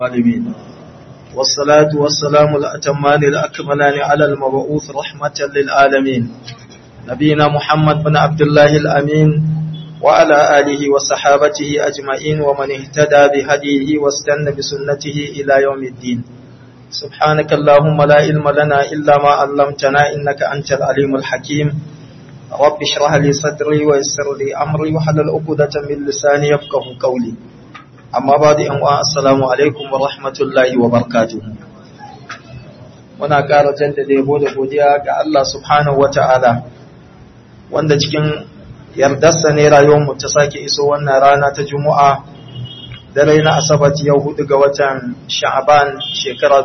الظالمين والصلاة والسلام الأتمان الأكملان على المبعوث رحمة للعالمين نبينا محمد بن عبد الله الأمين وعلى آله وصحابته أجمعين ومن اهتدى بهديه واستنى بسنته إلى يوم الدين سبحانك اللهم لا علم لنا إلا ما علمتنا إنك أنت العليم الحكيم رب اشرح لي صدري ويسر لي أمري وحلل عقدة من لساني يفقه قولي amma ba da yan'uwa assalamu alaikum wa rahmatullahi wa barkatu. muna ƙara jaddada yabo da godiya ga Allah subhanahu wa ta'ala wanda cikin yardarsa ne rayuwarmu ta sake iso wannan rana ta juma'a dare na asabat yau hudu ga watan sha'aban shekara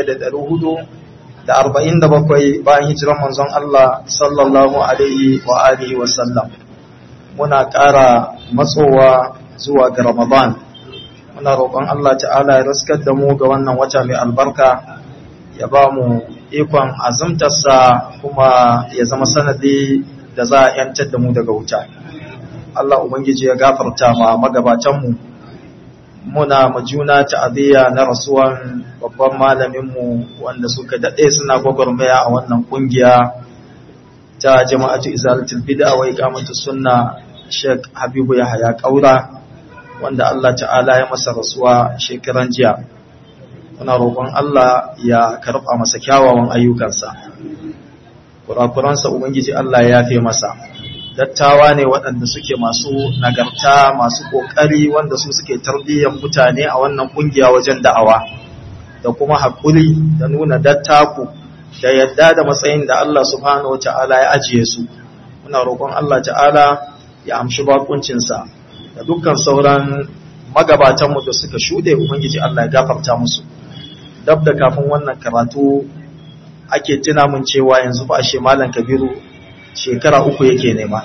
1447 bayan hijiran manzon Allah sallallahu alaihi wa alihi wa sallam muna ƙara matsowa zuwa ga ramadan muna roƙon Allah ta'ala ya raskar da mu ga wannan wata mai albarka ya ba mu ikon azumtarsa kuma ya zama sanadi da za a yantar da mu daga wuta Allah ubangiji ya gafarta ma magabatanmu muna majuna ta'aziyya na rasuwan babban malaminmu wanda suka daɗe suna gwagwarmaya a wannan ƙungiya ta jama'atu izalatul bid'a wa iqamatus sunna Sheikh Habibu Yahaya Kaura wanda Allah ta'ala ya masa rasuwa shekaran jiya muna roƙon Allah ya karɓa masa kyawawan ayyukansa kurakuransa ubangiji Allah ya yafe masa dattawa ne waɗanda suke masu nagarta masu ƙoƙari wanda su suke tarbiyyar mutane a wannan ƙungiya wajen da'awa da kuma haƙuri da nuna dattaku da yadda da matsayin da Allah subhanahu wa ta'ala ya ajiye su muna roƙon Allah ta'ala ya amshi bakuncinsa da dukkan sauran magabatanmu da suka shuɗe Ubangiji Allah ya gafarta musu. Dab da kafin wannan karatu ake tuna mun cewa yanzu ba ashe Malam Kabiru shekara uku yake nema.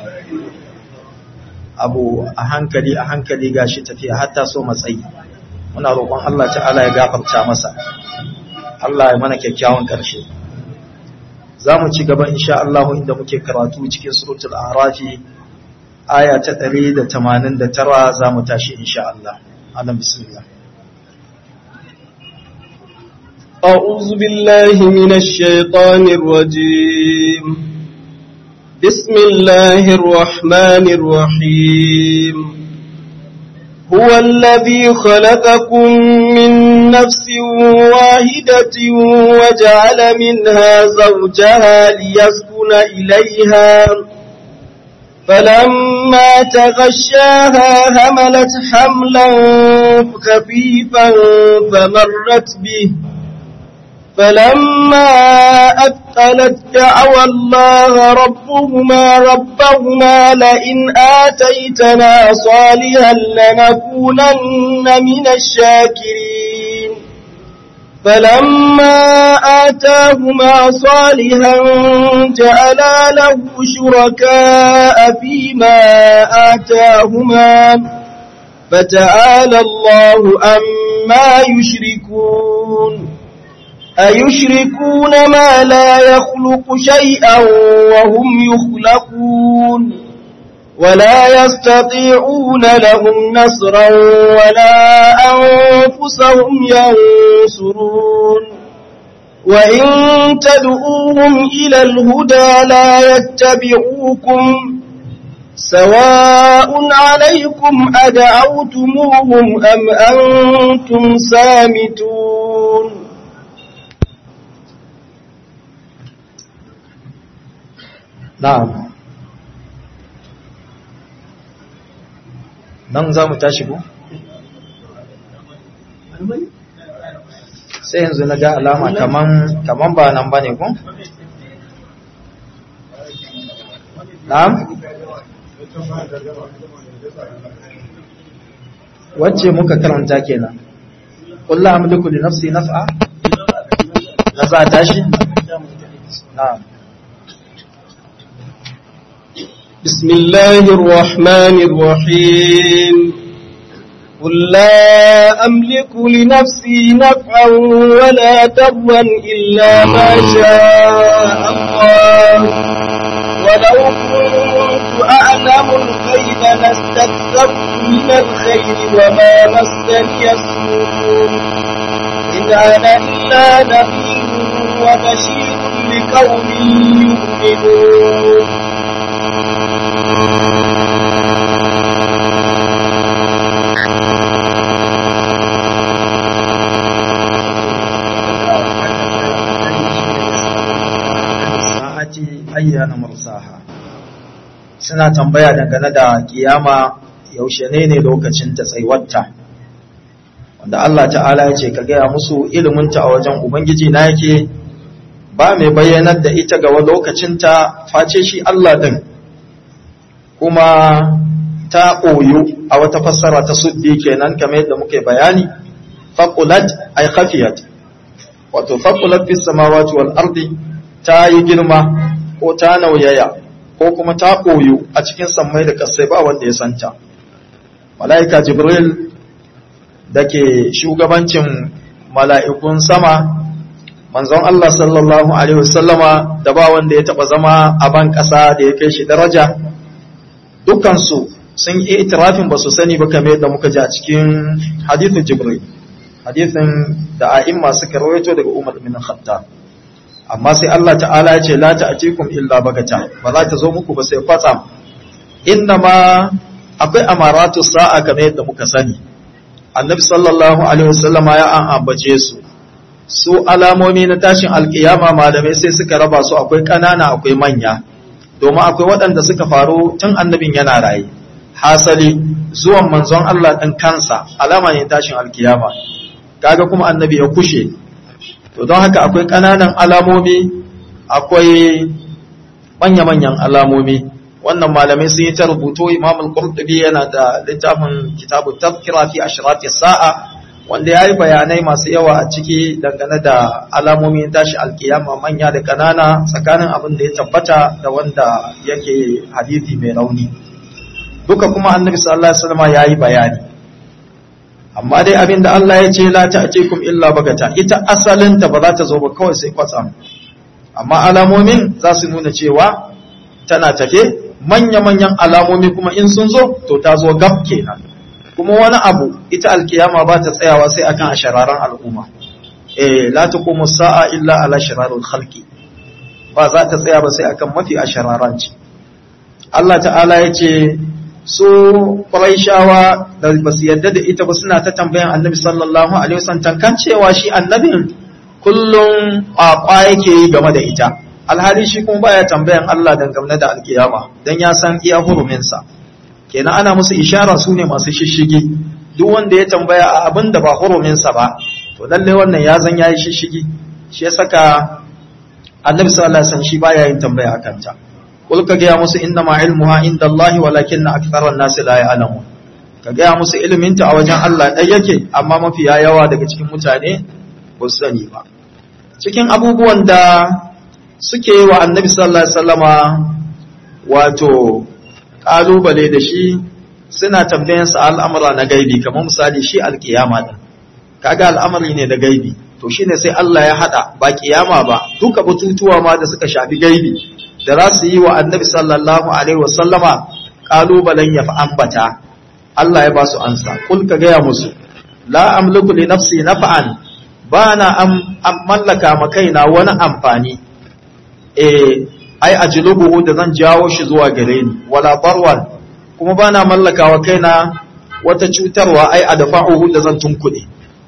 Abu a hankali a hankali gashi tafiya hatta so matsayi. Muna roƙon Allah ta'ala ya gafarta masa. Allah ya mana kyakkyawan ƙarshe. Za mu ci gaba insha Allah inda muke karatu cikin suratul Arafi aya ta ɗari da tamanin da tara za mu tashi insha Allah. Alam bismillah. أعوذ بالله من الشيطان الرجيم بسم الله الرحمن الرحيم هو الذي خلقكم من نفس واحدة وجعل منها زوجها ليسكن إليها فلما تغشاها هملت حملا خفيفا فمرت به فلما أثقلت دعوى الله ربهما ربهما لئن آتيتنا صالحا لنكونن من الشاكرين فلما آتاهما صالحا جعلا له شركاء فيما آتاهما فتعالى الله أما يشركون أيشركون ما لا يخلق شيئا وهم يخلقون ولا يستطيعون لهم نصرا ولا أنفسهم ينصرون وإن تدعوهم إلى الهدى لا يتبعوكم سواء عليكم أدعوتموهم أم أنتم سامتون Na'am. Nan za mu tashi ko? Sai yanzu na ga alama kaman kaman ba nan bane ko? Na'am. Wacce muka karanta kenan? Kullu amliku li nafsi naf'a? Na za tashi? Na'am. بسم الله الرحمن الرحيم قل لا أملك لنفسي نفعا ولا ضرا إلا ما شاء الله ولو كنت أعلم الغيب لاستكثرت من الخير وما مسني السوء إن أنا إلا نذير وبشير لقوم يؤمنون ayyana mursaha suna tambaya dangane da kiyama yaushe ne ne lokacin ta tsaiwatta wanda Allah ta'ala ya ce ka gaya musu iliminta a wajen ubangiji na yake ba mai bayyanar da ita ga lokacinta face shi Allah din kuma ta koyo a wata fassara ta suddi kenan kamar yadda muke bayani faqulat ay khafiyat wato faqulat fis samawati wal ardi ta yi girma ko ta nauyaya ko kuma ta koyo a cikin sammai da kasai ba wanda ya santa mala'ika jibril da ke shugabancin mala'ikun sama manzon Allah sallallahu alaihi wasallama da ba wanda ya taba zama a ban ƙasa da ya kai shi daraja dukansu sun yi itirafin ba su sani ba kamar yadda muka ji a cikin hadithin jibril hadithin da a'imma suka rawaito daga umar bin khattab amma sai Allah ta'ala ya ce la ta'tikum illa bagata ba za ta zo muku ba sai kwatsam ma akwai amaratu sa'a kamar yadda muka sani annabi sallallahu alaihi wasallam ya an ambace su su alamomi na tashin alkiyama malamai sai suka raba su akwai kanana akwai manya domin akwai waɗanda suka faru tun annabin yana raye hasali zuwan manzon Allah ɗin kansa alama ne tashin alkiyama kaga kuma annabi ya kushe to don haka akwai ƙananan alamomi akwai manya-manyan alamomi wannan malamai sun yi ta rubuto imam al-qurtubi yana da littafin kitabu tafkira fi ashrati sa'a wanda yayi bayanai masu yawa a ciki dangane da alamomin tashi alkiyama manya da kanana tsakanin abin da ya tabbata da wanda yake hadisi mai rauni duka kuma annabi sallallahu alaihi wasallam yayi bayani amma dai abin da Allah ya ce la ta'tikum illa bagata ita asalinta ba za ta zo ba kawai sai kwatsam amma alamomin za su nuna cewa tana tafe manya-manyan alamomi kuma in sun zo to ta zo gab kenan kuma wani abu ita alkiyama ba ta tsayawa sai akan ashararan al'umma eh la taqumu sa'a illa ala shararul khalqi ba za ta tsaya ba sai akan mafi ashararan ce Allah ta'ala ya ce su Qurayshawa da ba su yadda da ita ba suna ta tambayan Annabi sallallahu alaihi wasallam tankan cewa shi annabin kullum kwakwa yake yi game da ita alhali shi kuma baya tambayan Allah dangane da alkiyama dan ya san iya huruminsa kenan ana musu ishara su ne masu shishigi duk wanda ya tambaya a abin da ba huruminsa ba to lalle wannan ya zan yayi shishigi shi ya saka annabi sallallahu alaihi wasallam shi baya yin tambaya akan ta kul ka ga musu inna ma ilmuha inda Allah walakin aktharan nas la ya'lamun ka ga musu ilimin ta a wajen Allah dai yake amma mafi yawa daga cikin mutane ba su sani ba cikin abubuwan da suke yi wa annabi sallallahu alaihi wasallama wato kalubale da shi suna tambayan sa al'amura na gaibi kamar misali shi alkiyama din kaga al'amari ne da gaibi to shine sai Allah ya hada ba kiyama ba duka batutuwa ma da suka shafi gaibi da za su yi wa annabi sallallahu alaihi wasallama kalubalen ya fa ambata Allah ya ba su ansa kul ka gaya musu la amliku li nafsi naf'an bana am, am mallaka ma kaina wani amfani eh ai ajlubuhu da zan jawo shi zuwa gare ni wala barwan kuma bana mallaka wa kaina wata cutarwa ai adfa'uhu da zan tunkuɗe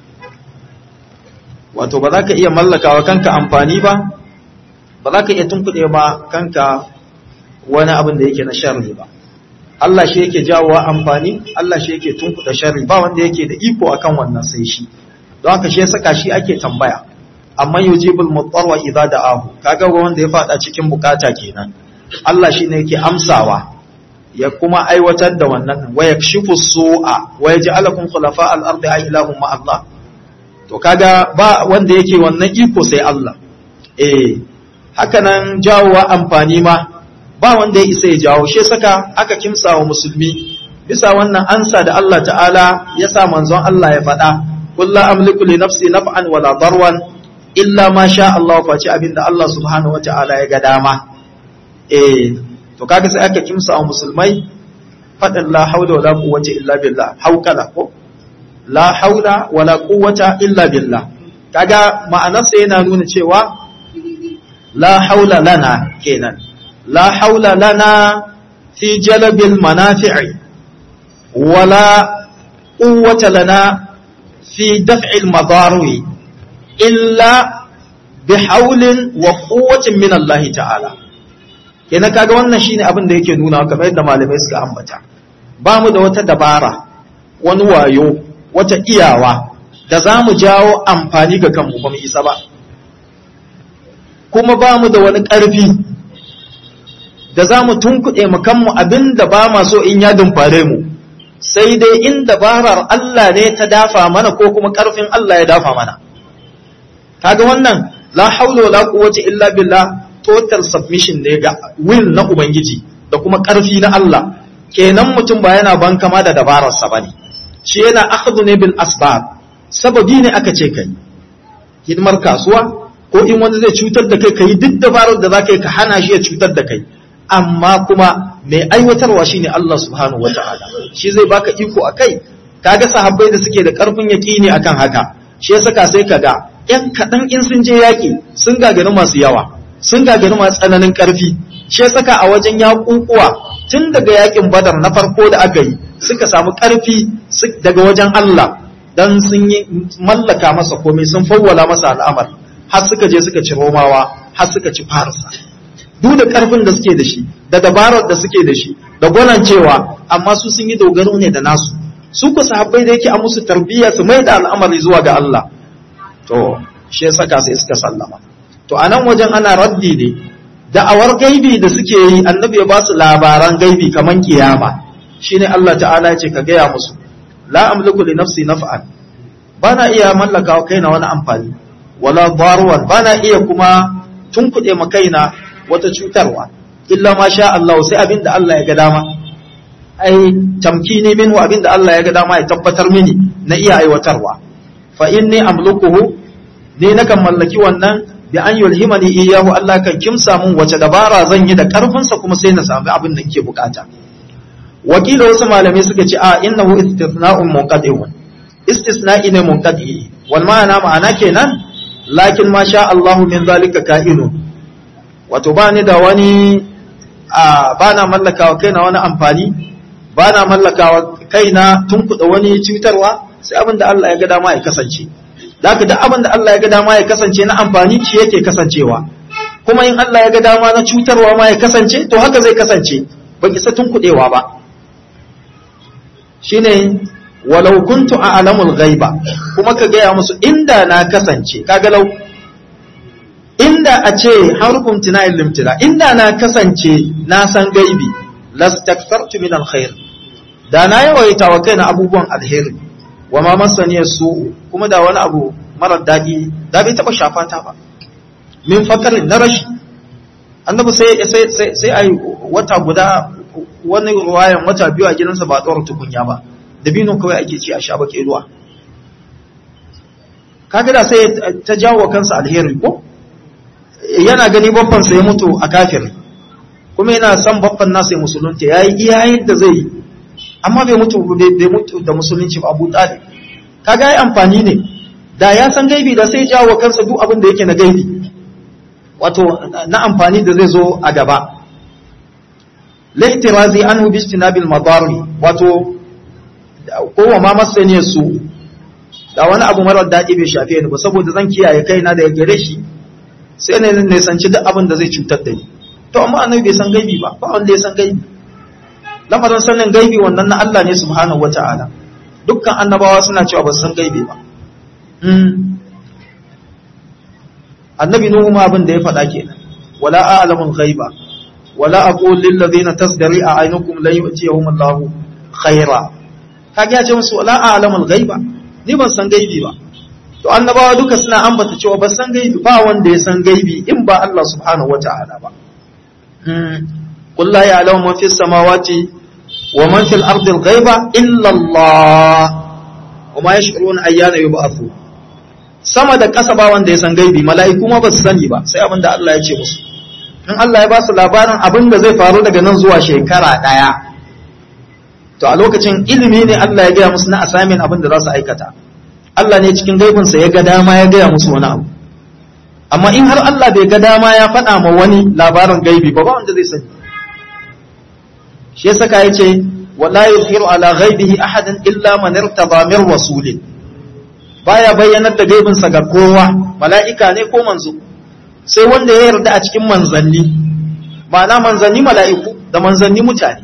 wato ba za ka iya mallaka wa kanka amfani ba ba za ka iya tunkuɗe ba kanka wani abin da yake na sharri ba Allah shi yake jawowa amfani Allah shi yake tunkuɗe sharri ba wanda yake da iko akan wannan sai shi don haka shi ya saka shi ake tambaya amma yujibul mutarwa idza da'ahu kaga wanda ya fada cikin bukata kenan Allah shine yake amsawa ya kuma aiwatar da wannan wa yakshifu su'a wa yaj'alukum khulafa al-ardi ay ilahum ma Allah to kaga ba wanda yake wannan iko sai Allah eh haka nan jawowa amfani ma ba wanda ya isa ya jawo shi saka aka kimsa wa musulmi bisa wannan ansa da Allah ta'ala ya sa manzon Allah ya faɗa kullu amliku li nafsi naf'an wala darwan illa ma sha Allah face abinda Allah subhanahu wata'ala ya ga dama eh to kaga sai aka kimsa wa musulmai faɗin la haula wala quwwata illa billah haukala ko la haula wala quwwata illa billah kaga ma'anarsa yana nuna cewa la haula lana kenan la haula lana fi jalbil manafi'i wala quwwata lana fi daf'il madari illa bihaulin wa quwwatin min Allah ta'ala kenan kaga wannan shine abin da yake nuna kamar yadda malamai suka ambata ba mu da wata dabara wani wayo wata iyawa da za mu jawo amfani ga kanmu ba mu isa ba kuma ba mu da wani ƙarfi da za mu tunkuɗe mu kanmu abin da ba ma so in ya dumfare mu sai dai in dabarar Allah ne ta dafa mana ko kuma ƙarfin Allah ya dafa mana kaga wannan la haula wala quwwata illa billah total submission ne ga will na ubangiji da kuma ƙarfi na Allah kenan mutum ba yana bankama da dabararsa bane shi yana akhdhu ne bil asbab sababi ne aka ce kai hidimar kasuwa ko in wani zai cutar da kai kai duk dabarar da zaka yi ka hana shi ya cutar da kai amma kuma mai aiwatarwa shine Allah subhanahu wataala shi zai baka iko akai kaga sahabbai da suke da karfin yaqini akan haka shi ya saka sai kaga yan kadan in sun je yaki sun gagari masu yawa sun gagari masu tsananin karfi shi ya saka a wajen yaƙuƙuwa tun daga yakin badar na farko da aka yi suka samu ƙarfi daga wajen Allah dan sun yi mallaka masa komai sun fawwala masa al'amar har suka je suka ci romawa har suka ci farsa duk da ƙarfin da suke da shi da dabarar da suke da shi da gwanancewa amma su sun yi dogaro ne da nasu su ku sahabbai da yake a musu tarbiyya su mai da al'amari zuwa ga Allah to shi ya saka sai suka sallama to a nan wajen ana raddi ne da'awar gaibi da suke yi annabi ya ba su labaran gaibi kaman kiyama shine Allah ta'ala ya ce ka gaya musu la amliku li nafsi naf'an bana iya mallaka wa kaina wani amfani wala darwan bana iya kuma tunkuɗe ma kaina wata cutarwa illa ma sha Allah sai abinda Allah ya ga dama ai tamkini minhu abinda Allah ya ga dama ya tabbatar mini na iya aiwatarwa fa inni amlukuhu ne nakan mallaki wannan bi an yulhimani iyahu Allah kan kimsa mun wace dabara zan yi da karfinsa kuma sai na sami abin da nake bukata wakila wasu malamai suka ce a innahu istithna'un munqadi'un istisna'i ne munqadi wal ma'ana ma'ana kenan lakin ma sha Allah min zalika ka'inu wato ba ni da wani a ba na mallakawa kaina wani amfani ba na mallakawa kaina tunkuɗa wani cutarwa sai abin da Allah ya ga dama ya kasance Zaka da abin da Allah ya ga dama ya kasance na amfani shi yake kasancewa kuma in Allah ya ga dama na cutarwa ma ya kasance to haka zai kasance ban isa tunkuɗewa ba shine walau kuntu a'lamul ghaiba kuma ka gaya musu inda na kasance kaga lau inda a ce harfun tina'il limtila inda na kasance na san gaibi lastakthartu min alkhair da na yawaita wa kaina abubuwan alheri wa ma masaniya su kuma da wani abu marar daɗi da bai taɓa shafa ta ba min fakarin na rashi annabi sai sai sai sai ai wata guda wani ruwayan wata biyu a gidansa ba tsawar tukunya ba dabino kawai ake ci a sha bake ruwa kaga da sai ta jawo kansa alheri ko yana gani babban sa ya mutu a kafir kuma yana son babban nasa ya musulunta yayi iya yadda zai yi amma bai mutu bai mutu da musulunci ba Abu Talib kaga yayi amfani ne da ya san gaibi da sai jawo kansa duk abin da yake na gaibi wato na amfani da zai zo a gaba laitirazi anhu bi istinabil madari wato kowa ma masani su da wani abu marar daɗi bai shafe ni ba saboda zan kiyaye kaina da gare shi sai ne ne sanci duk abin da zai cutar da ni to amma annabi bai san gaibi ba ba wanda ya san gaibi lamarin sanin gaibi wannan na Allah ne subhanahu wata'ala dukkan annabawa suna cewa ba su san gaibi ba annabi nuhu ma abin da ya faɗa kenan wala a'lamul ghaiba wala aqul lil ladina tasdari a'yunukum la yu'tiyahum Allah khaira kage ya ce musu wala a'lamul ghaiba ni ban san gaibi ba to annabawa duka suna ambata cewa ba san gaibi ba wanda ya san gaibi in ba Allah subhanahu wata'ala ba qul la ya'lamu man fis samawati wa man fil ardi al ghaiba illa Allah wa ma yash'uruna ayyana yub'athu sama da ƙasa ba wanda ya san gaibi mala'iku ma ba su sani ba sai abin da Allah ya ce musu in Allah ya ba su labarin abin da zai faru daga nan zuwa shekara ɗaya to a lokacin ilimi ne Allah ya gaya musu na assignment abin da za su aikata Allah ne cikin gaibinsa ya ga dama ya gaya musu wani abu amma in har Allah bai ga dama ya faɗa ma wani labarin gaibi ba ba wanda zai sani shi yasa ka yace wala yuzhiru ala ghaibihi ahadan illa man irtada min rasulin baya bayyanar da gaibinsa ga kowa mala'ika ne ko manzo sai wanda ya yarda a cikin manzanni ma'ana manzanni mala'iku da manzanni mutane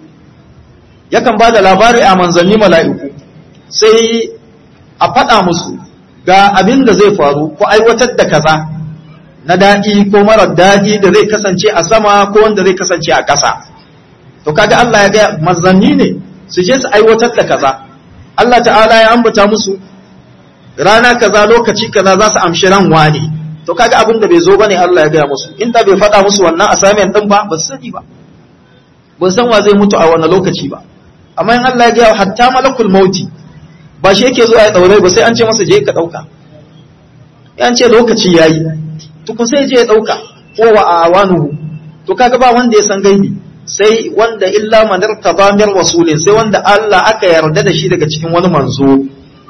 yakan ba da labari a manzanni mala'iku sai a faɗa musu ga abin da zai faru ko aiwatar da kaza na daɗi ko marar daɗi da zai kasance a sama ko wanda zai kasance a ƙasa to kaga Allah ya ga manzanni ne su je su aiwatar da kaza Allah ta'ala ya ambata musu rana kaza lokaci kaza za su amshi ran wani to kaga abin da bai zo bane Allah ya gaya musu in da bai faɗa musu wannan assignment din ba ba su sani ba ba san wa zai mutu a wani lokaci ba amma in Allah ya gaya hatta malakul mauti ba shi yake zuwa ya daure ba sai an ce masa je ka dauka an ce lokaci yayi tukun sai je ya dauka ko wa awanuhu to kaga ba wanda ya san gaibi sai wanda illa man irtaba min rasulin sai wanda Allah aka yarda da shi daga cikin wani manzo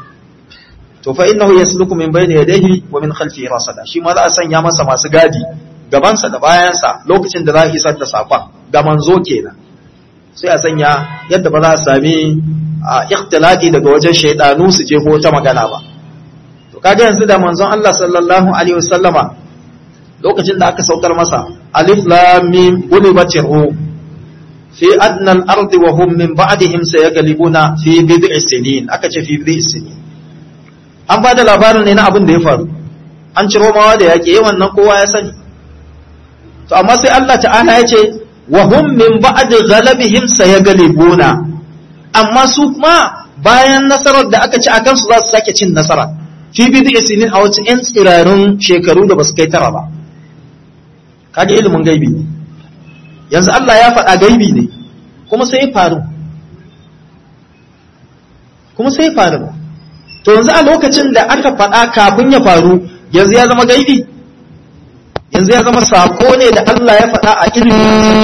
to fa innahu yasluku min bayni yadayhi wa min khalfihi rasada shi ma za a sanya masa masu gadi gabansa da bayansa lokacin da za a isar da sakon ga manzo kenan sai a sanya yadda ba za a sami ikhtilati daga wajen shaydanu su je ta magana ba to kaga yanzu da manzon Allah sallallahu alaihi wasallama lokacin da aka saukar masa alif lam mim gulibatir rum fi adna al-ard wa hum min ba'dihim sayaglibuna fi bid'i sinin aka ce fi bid'i sinin an ba da labarin ne na abin da ya faru an ciro mawa da yaƙi yawan nan kowa ya sani to amma sai Allah ta'ala ya ce wa hum min ba'di ghalabihim sayaglibuna amma su kuma bayan nasarar da aka ci a kansu za su sake cin nasara fi bid'i sinin a wata yan tsirarun shekaru da basu kai tara ba kaga ilimin gaibi ne yanzu Allah ya faɗa gaibi ne kuma sai ya faru kuma sai ya faru to yanzu a lokacin da aka faɗa kafin ya faru yanzu ya zama gaibi yanzu ya zama sako ne da Allah ya faɗa a ilimi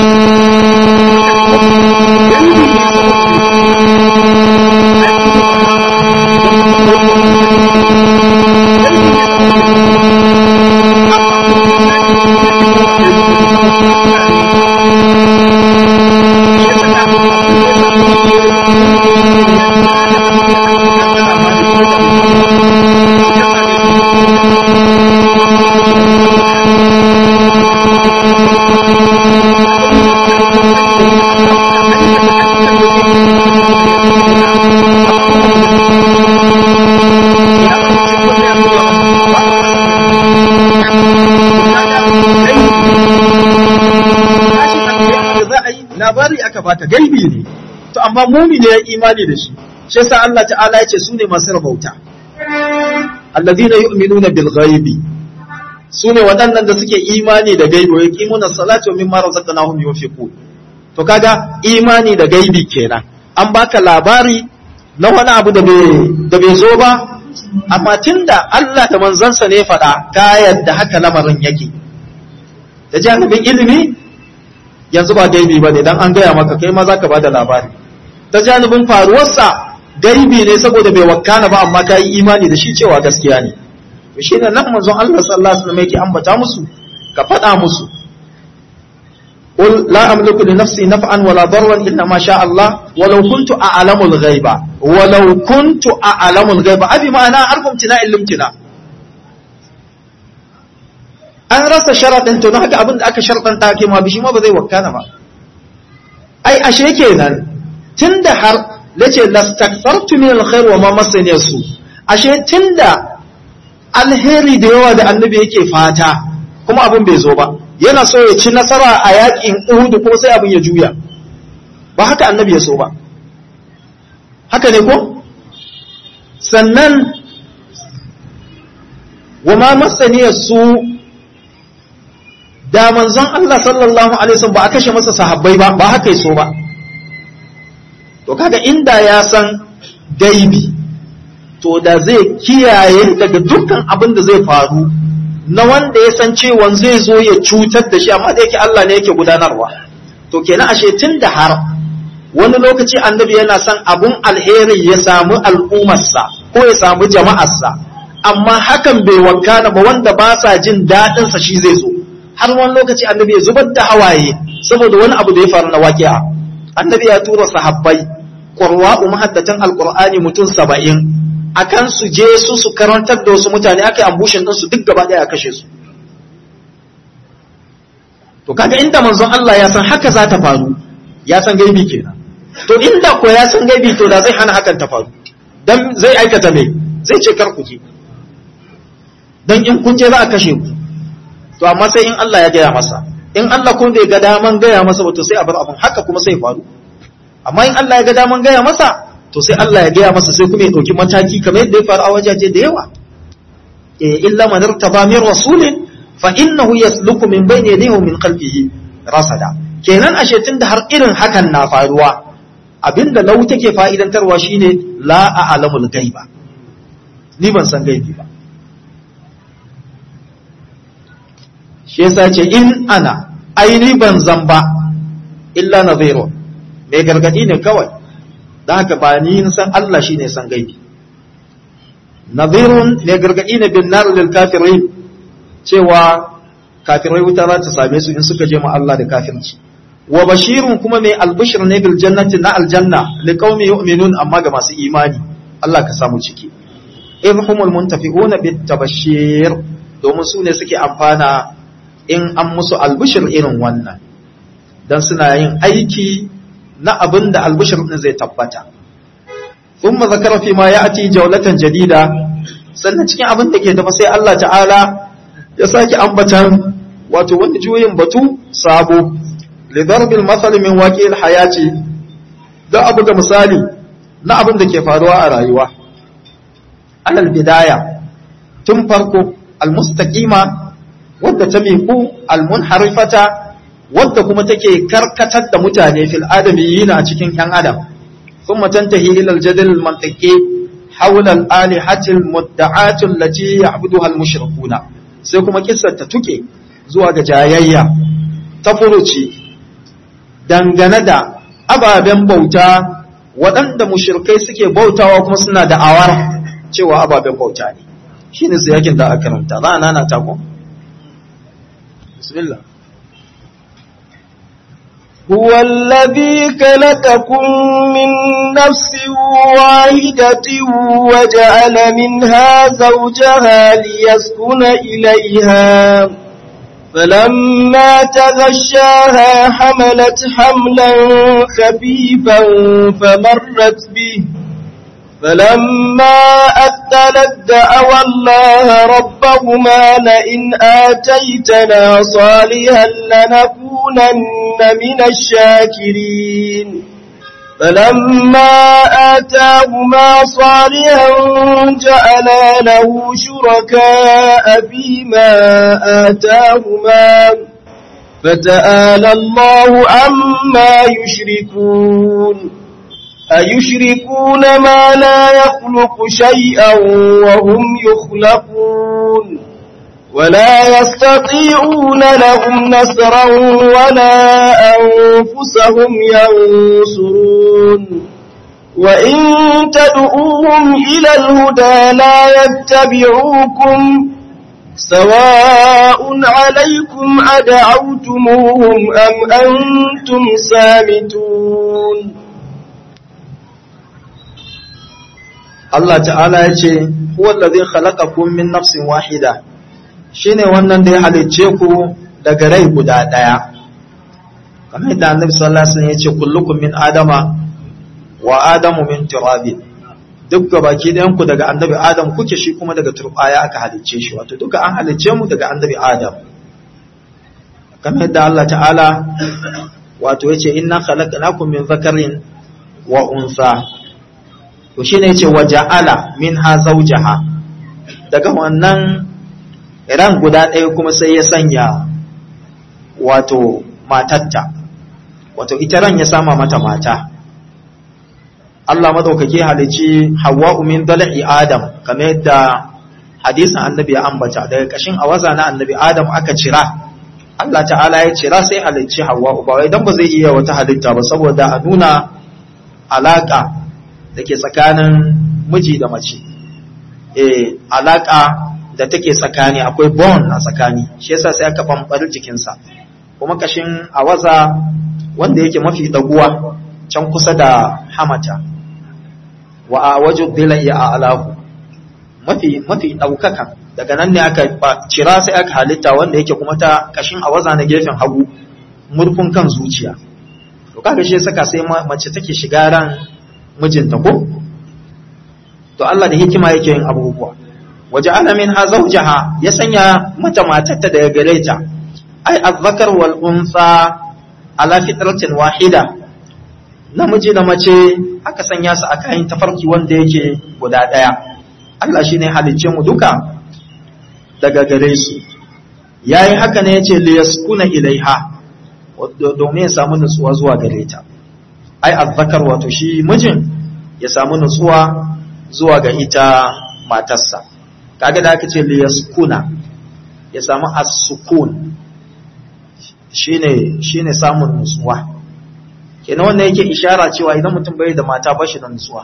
labari aka bata gaibi ne to amma mumini ya imani da shi shi yasa Allah ta'ala ya ce su ne masu rabauta alladhina yu'minuna bil ghaibi su ne waɗannan da suke imani da gaibi wa yaqimuna salata wa mimma razaqnahum yunfiqun to kaga imani da gaibi kenan an baka labari na wani abu da bai da bai zo ba amma tunda Allah da manzansa ne faɗa ka yadda haka lamarin yake da jami'in ilimi yanzu ba gaibi ba ne don an gaya maka kai ma za ka ba da labari ta janibin faruwarsa gaibi ne saboda bai wakana ba amma ka yi imani da shi cewa gaskiya ne to shi ne nan manzon Allah sallallahu alaihi wasallam yake ambata musu ka faɗa musu قل لا أملك لنفسي نفعا ولا ضرا إلا ما شاء الله ولو كنت أعلم الغيب ولو كنت أعلم الغيب أبي ما أنا أعرف امتناء الامتناء an rasa sharaɗin to haka abin da aka sharaɗanta ke ma bishi ma ba zai wakana ba ai ashe kenan tunda har lace lastakthartu min alkhair wa ma masani su ashe tunda alheri da yawa da annabi yake fata kuma abin bai zo ba yana so ya ci nasara a yakin Uhud kuma sai abin ya juya ba haka annabi ya so ba haka ne ko sannan wa ma masani su da manzon Allah sallallahu alaihi wasallam ba a kashe masa sahabbai ba ba haka so ba to kaga inda ya san gaibi to da zai kiyaye daga dukkan abin da zai faru na wanda ya san cewa zai zo ya cutar da shi amma da yake Allah ne yake gudanarwa to kenan ashe tun da har wani lokaci annabi yana son abun alheri ya samu al'ummarsa ko ya samu jama'arsa amma hakan bai wakana ba wanda ba sa jin daɗinsa shi zai zo har wani lokaci annabi ya zubar da hawaye saboda wani abu da ya faru na waƙi'a annabi ya tura sahabbai qurwa'u mahaddatan alqur'ani mutum saba'in akan su je su su karantar da wasu mutane aka yi ambushin ɗinsu duk gaba ɗaya a kashe su to kaga inda manzon Allah ya san haka za ta faru ya san gaibi kenan to inda ko ya san gaibi to da zai hana hakan ta faru dan zai aikata me zai ce kar ku je dan in kun je za a kashe ku to amma sai in Allah ya gaya masa in Allah kuma bai ga daman gaya masa ba to sai a bar abin haka kuma sai faru amma in Allah ya ga daman gaya masa to sai Allah ya gaya masa sai kuma ya dauki mataki kamar yadda ya faru a wajaje da yawa eh illa man irtaba min rasulin fa innahu yasluku min bayni yadayhi wa min khalfihi rasada kenan ashe tunda har irin hakan na faruwa abinda lau take fa'idantarwa shine la a'lamul gaiba ni ban san gaibi ba shi yasa ce in ana aini ban zan ba illa nadhirun mai gargadi ne kawai dan haka ba ni san Allah shine san gaibi nadhirun mai gargadi ne bin nar lil kafirin cewa kafirai wuta za ta same su in suka je ma Allah da kafirci wa bashirun kuma mai albishir ne bil jannati na aljanna li qaumi yu'minun amma ga masu imani Allah ka samu ciki idhumul muntafi'una bit tabashir domin su ne suke amfana in an musu albishir irin wannan dan suna yin aiki na abin da albishir din zai tabbata thumma zakara fi ma ya'ti jawlatan jadida sannan cikin abin da ke tafa sai Allah ta'ala ya sake ambatan wato wani juyin batu sabo lidarbil masal min waqi'il hayati da abu ga misali na abin da ke faruwa a rayuwa alal bidaya tun farko almustaqima wadda ta miku almunharifata wadda kuma take karkatar da mutane fil adamiyina a cikin yan adam thumma tantahi ila aljadal almantiqi hawla alihati almudda'ati allati ya'buduha almushrikuna sai kuma kissar ta tuke zuwa ga jayayya ta furuci dangane da ababen bauta waɗanda mushirkai suke bautawa kuma suna da awar cewa ababen bauta ne shi ne su yakin da aka karanta za a nana tako? bismillah هو الذي خلقكم من نفس واحدة وجعل منها زوجها ليسكن إليها فلما تغشاها حملت حملا خفيفا فمرت به فلما أثلت دعوى الله ربهما لئن آتيتنا صالحا لنكونن من الشاكرين فلما آتاهما صالحا جعلا له شركاء فيما آتاهما فتآلى الله عما يشركون أيشركون ما لا يخلق شيئا وهم يخلقون ولا يستطيعون لهم نصرا ولا أنفسهم ينصرون وإن تدعوهم إلى الهدى لا يتبعوكم سواء عليكم أدعوتموهم أم أنتم سامتون Allah ta'ala ya ce huwa allazi khalaqakum min nafsin wahida shine wannan da ya halicce ku daga rai guda daya kamar yadda Annabi sallallahu alaihi wasallam ya ce kullukum min adama wa adamu min turabin duk gabaki ɗayan ku daga Annabi Adam kuke shi kuma daga turbaya aka halicce shi wato duka an halicce mu daga Annabi Adam kamar yadda Allah ta'ala wato yace inna khalaqnakum min zakarin wa unsa to shine yace waja'ala minha zawjaha daga wannan ran guda ɗaya kuma sai ya sanya wato matatta wato ita ran ya sama mata mata Allah madaukake halici Hawwa'u min dala'i Adam kamar yadda hadisin annabi ya ambata daga kashin awaza na annabi adam aka cira Allah ta'ala ya cira sai halicci hawa ba wai dan ba zai iya wata halitta ba saboda a nuna alaka da ke tsakanin miji da mace eh alaka da take tsakani akwai bond a tsakani shi yasa sai aka bambar jikinsa kuma kashin awaza wanda yake mafi daguwa can kusa da hamata wa a wajen dilai a alahu mafi mafi daukaka daga nan ne aka cira sai aka halitta wanda yake kuma ta kashin awaza na gefen hagu murfin kan zuciya to kaga shi saka sai mace take shiga ran mijinta ko to Allah da hikima yake yin abubuwa waja'ala minha zawjaha ya sanya mata matarta daga gare ta ai azzakar wal unsa ala fitratin wahida namiji da mace aka sanya su a kayan tafarki wanda yake guda daya Allah shine halicce mu duka daga gare su yayi haka ne yace li yaskuna ilaiha domin ya samu nutsuwa zuwa gare ta ai azzakar wato shi mijin ya samu nutsuwa zuwa ga ita matarsa kaga da aka ce li yaskuna ya samu as-sukun shine shine samun nutsuwa kenan wannan yake ishara cewa idan mutum bai da mata ba shi da nutsuwa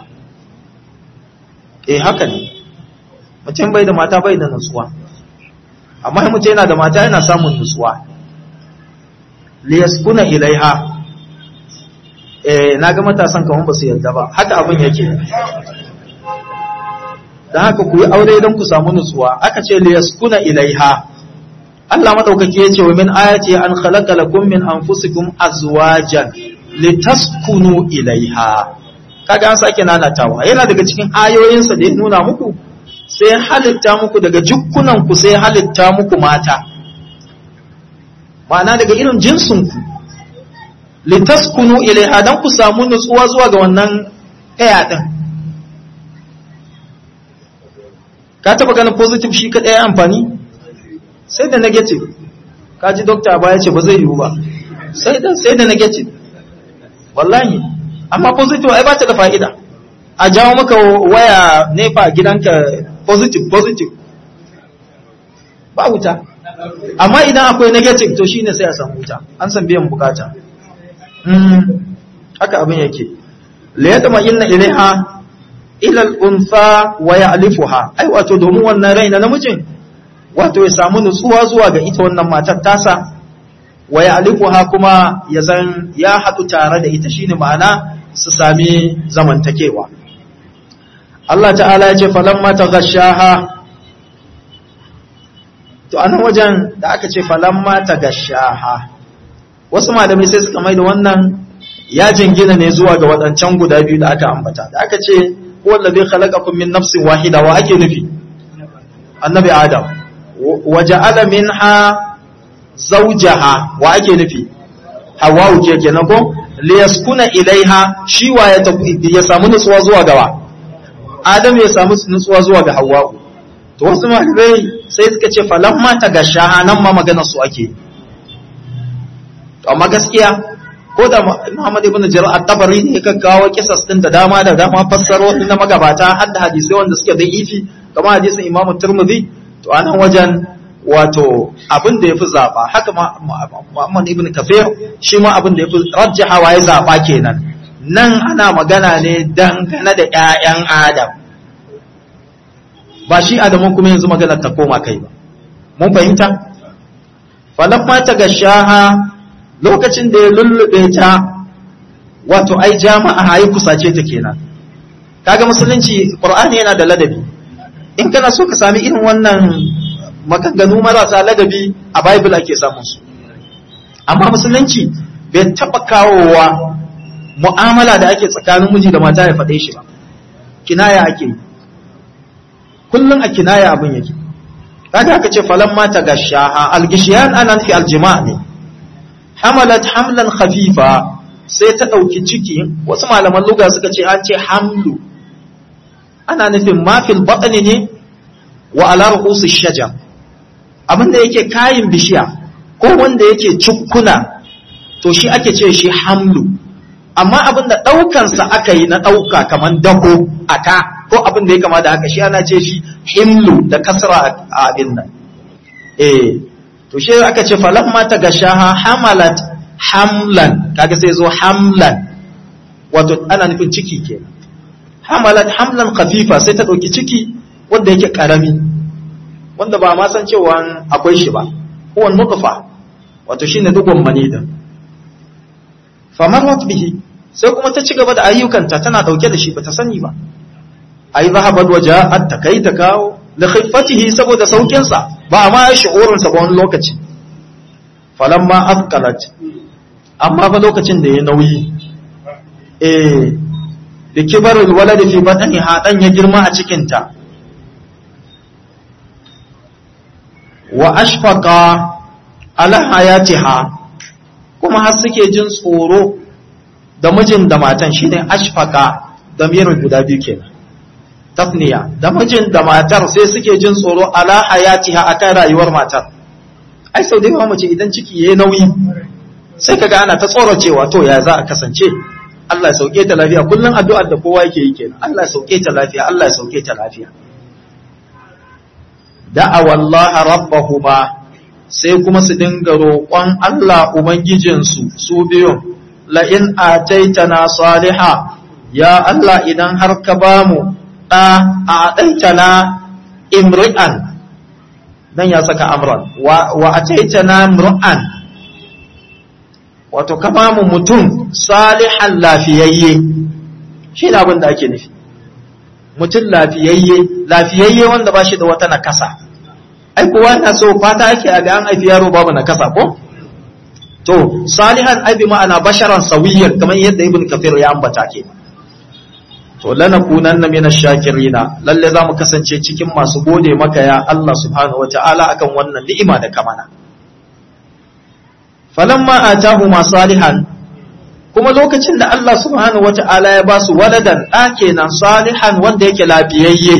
eh haka ne mutum bai da mata bai da nutsuwa amma in mutum yana da mata yana samun nutsuwa liyaskuna ilaiha eh naga matasan kaman ba su yarda ba haka abin yake dan haka ku yi aure don ku samu nutsuwa aka ce liyaskuna ilaiha Allah madaukake yace wa min ayati an khalaqa lakum min anfusikum azwajan litaskunu ilaiha kaga an sake nanatawa yana daga cikin ayoyinsa da ya nuna muku sai halitta muku daga jukkunan ku sai halitta muku mata ma'ana daga irin jinsin ku litaskunu ilaiha dan ku samu nutsuwa zuwa ga wannan kaya din ka taba ganin positive shi kadai amfani sai da negative kaji doctor ba ya ce ba zai yiwu ba sai da sai da negative wallahi amma positive ai ba ta da fa'ida a jawo maka waya nefa gidanka positive positive ba wuta amma idan akwai negative to shine sai a samu wuta an san biyan bukata haka abin yake la yatma inna ilaiha ila al-unsa wa ya'lifuha ai wato domin wannan rai na namijin wato ya samu nutsuwa zuwa ga ita wannan matar tasa wa ya'lifuha kuma ya zan ya haɗu tare da ita shine ma'ana su sami zamantakewa Allah ta'ala ya ce falamma taghashaha to anan wajen da aka ce falamma taghashaha wasu malamai sai suka mai da wannan ya jingina ne zuwa ga waɗancan guda biyu da aka ambata da aka ce huwa allazi khalaqakum min nafsin wahida wa ake nufi annabi adam wa ja'ala minha zawjaha wa ake nufi hawa'u ke kenan ko liyaskuna ilaiha shi wa ya ya samu nutsuwa zuwa gawa adam ya samu nutsuwa zuwa ga hawa'u to wasu malamai sai suka ce falamma ta gashaha nan ma magana su ake to amma gaskiya ko da Muhammad ibn Jarir at-Tabari ne ka kawo kisas din da dama da dama fassaro na magabata har da hadisi wanda suke da ifi kamar hadisin Imam Tirmidhi to anan wajen wato abin da yafi zaba haka Muhammad ibn Kafir shi ma abin da yafi rajjahawa ya zaba kenan nan ana magana ne dangane da ƴaƴan Adam ba shi Adamu kuma yanzu magana ta koma kai ba mun fahimta falamma ta gashaha lokacin da ya lullube ta wato ai jama'a hayi kusace ta kenan kaga musulunci qur'ani yana da ladabi in kana so ka sami irin wannan maganganu marasa ladabi a bible ake samun su amma musulunci bai taba kawowa mu'amala da ake tsakanin miji da mata ya faɗe shi ba kinaya ake yi kullum a kinaya abin yake kaga aka ce falan mata gashaha algishiyan anan fi aljima' ne hamalat hamlan khafifa sai ta ɗauki ciki wasu malaman luga suka ce an ce hamlu ana nufin mafil batsani ne wa ala ruhusu shaja abinda yake kayin bishiya ko wanda yake cukkuna to shi ake ce shi hamlu amma abinda ɗaukansa aka yi na ɗauka kamar dako aka ko abin da ya kama da haka shi ana ce shi himlu da kasra a abin nan eh to shi aka ce falamma ta gashaha hamalat hamlan kaga sai zo hamlan wato ana nufin ciki kenan hamalat hamlan khafifa sai ta dauki ciki wanda yake karami wanda ba ma san cewa akwai shi ba huwa nutfa wato shine dugon mani din famarrat bihi sai kuma ta ci gaba da ayyukanta tana dauke da shi bata sani ba ai zahabat waja'at ta kai ta kawo da khiffatihi saboda saukin sa ba ma ya shi'urin sa ba wani lokaci falamma afqalat amma fa lokacin da ya nauyi eh da kibarul walad fi batniha dan ya girma a cikin ta wa ashfaqa ala hayatiha kuma har suke jin tsoro da mijin da matan shine ashfaqa da mirin guda biyu kenan tafniya da mijin da matar sai suke jin tsoro ala hayatiha akan rayuwar matar ai sau da yawa mace idan ciki yayi nauyi sai kaga ana ta tsoracewa to ya za a kasance Allah ya sauke ta lafiya kullum addu'ar da kowa yake yi kenan Allah ya sauke ta lafiya Allah ya sauke ta lafiya da'a wallaha rabbahuma sai kuma su dinga roƙon Allah ubangijinsu su biyun la in ataitana saliha ya Allah idan har ka bamu da a ataitana imri'an dan ya saka amran wa, wa ataitana imri'an wato ka bamu mutum salihan lafiyayye shi ne abin da ake nufi mutum lafiyayye lafiyayye wanda ba shi da wata nakasa ai kowa yana so fata ake a ga an haifi yaro babu nakasa ko to salihan ai bi ma'ana basharan sawiyyar kamar yadda ibn kafir ya ambata ke to lanakunanna minash shakirina lalle zamu kasance cikin masu gode maka ya Allah subhanahu wataala akan wannan ni'ima da kamana falamma atahuma salihan kuma lokacin da Allah subhanahu wata'ala ya ba su waladan ɗa kenan salihan wanda yake lafiyayye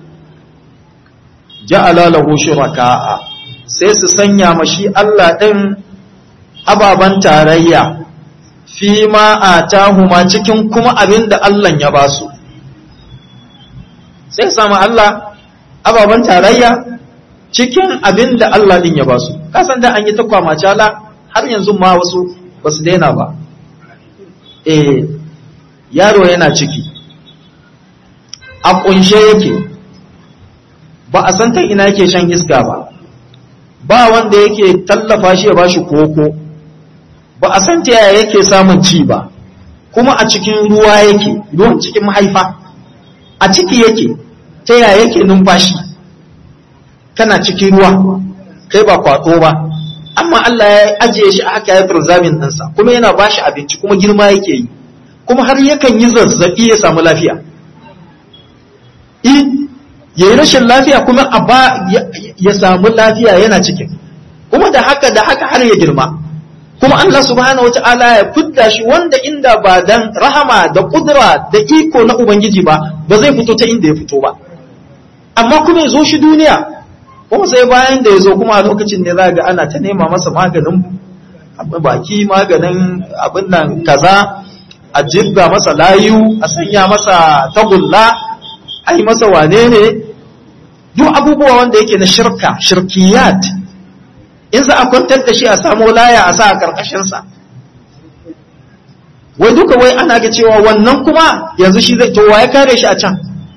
ja'ala lahu shuraka'a sai su sanya mashi Allah ɗin ababan tarayya fi ma atahuma cikin kuma abin da Allah ya ba su sai su samu Allah ababan tarayya cikin abin da Allah ɗin ya ba su kasan da an yi ta kwamacala har yanzu ma wasu ba su daina ba eh yaro yana ciki a kunshe yake ba a san ta ina yake shan iska ba ba wanda yake tallafa shi ya bashi koko ba a san ta yaya yake samun ci ba kuma a cikin ruwa yake ruwan cikin mahaifa a ciki yake ta yaya yake numfashi kana cikin ruwa kai ba kwato ba amma Allah ya ajiye shi haka ya firzamin ɗinsa kuma yana ba shi abinci kuma girma yake yi kuma har yakan yi zazzaɓi ya samu lafiya in ya yi rashin lafiya kuma a ba ya samu lafiya yana cikin kuma da haka da haka har ya girma kuma Allah subhanahu wata'ala ya fidda shi wanda inda ba dan rahama da kudura da iko na ubangiji ba ba zai fito ta inda ya fito ba amma kuma ya zo shi duniya kuma sai bayan da ya zo kuma a lokacin da za ga ana ta nema masa maganin baki maganin abin nan kaza a jirga masa layu a sanya masa tagulla a yi masa wane ne duk abubuwa wanda yake na shirka shirkiyat in za a kwantar da shi a samu laya a sa a karkashinsa wai duka wai ana ga cewa wannan kuma yanzu shi zai to ya kare shi a can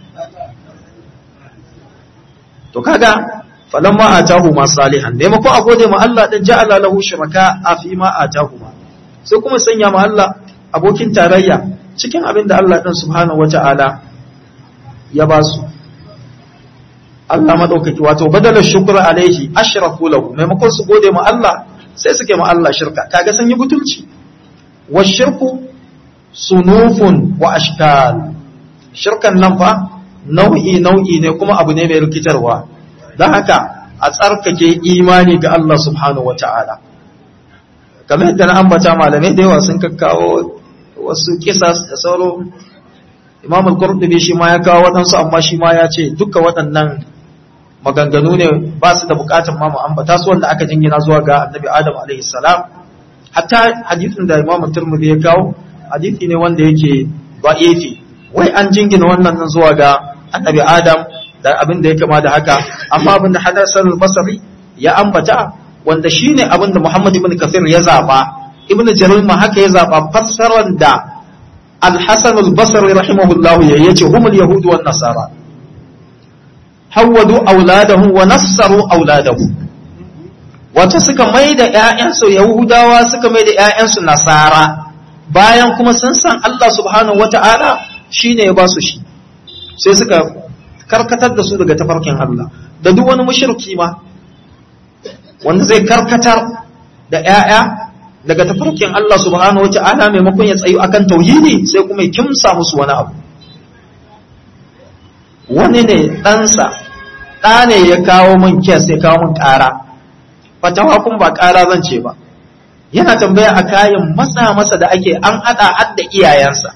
to kaga falamma atahu ma salihan maimakon a gode ma Allah din ja'ala lahu shuraka a fi ma atahu ma sai kuma sanya ma Allah abokin tarayya cikin abin da Allah din subhanahu wata'ala ya ba su Allah madaukaki wato badala shukra alaihi ashraku lahu maimakon su gode ma Allah sai suke ma Allah shirka kaga sun yi butulci wa shirku sunufun wa ashkal shirkan nan fa nau'i nau'i ne kuma abu ne mai rikitarwa don haka a tsarkake imani ga Allah subhanahu wata'ala kamar yadda na ambata malamai da yawa sun kakkawo wasu kisas da sauro imam al-qurtubi shi ma ya kawo waɗansu amma shi ma ya ce duka waɗannan maganganu ne ba su da buƙatar ma mu ambata su wanda aka jingina zuwa ga annabi adam alaihi salam hatta hadisin da imam turmudi ya kawo hadisi ne wanda yake da'ifi wai an jingina wannan zuwa ga annabi adam da abin da ya kama da haka amma abin da hadasan al-basri ya ambata wanda shine abin da muhammad ibn kathir ya zaba ibn jarir ma haka ya zaba fassarar da al-hasan al-basri rahimahullahu ya yace humul yahud wan nasara hawwadu auladahum wa nassaru auladahum wato suka mai da ƴaƴansu yahudawa suka mai da ƴaƴansu nasara bayan kuma sun san Allah subhanahu wata'ala shine ya ba su shi sai suka karkatar da su daga tafarkin Allah da duk wani mushriki ma wanda zai karkatar da ƴaƴa daga tafarkin Allah subhanahu wata'ala maimakon ya tsayu akan tauhidi sai kuma ya kimsa musu wani abu wani ne ɗansa ɗa ne ya kawo min kes ya kawo min ƙara fatawa kun ba ƙara zan ce ba yana tambaya a kayan matsa masa da ake an haɗa hadda iyayensa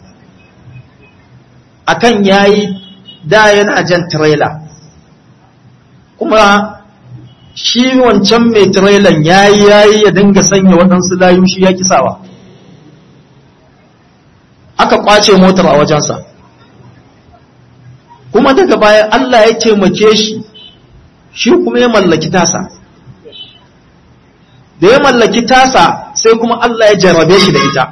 akan yayi da yana jan trailer kuma shi wancan mai trailer yayi yayi ya dinga sanya waɗansu layu shi ya kisawa aka kwace motar a wajensa kuma daga baya Allah ya taimake shi shi kuma ya mallaki tasa da ya mallaki tasa sai kuma Allah ya jarrabe shi da ita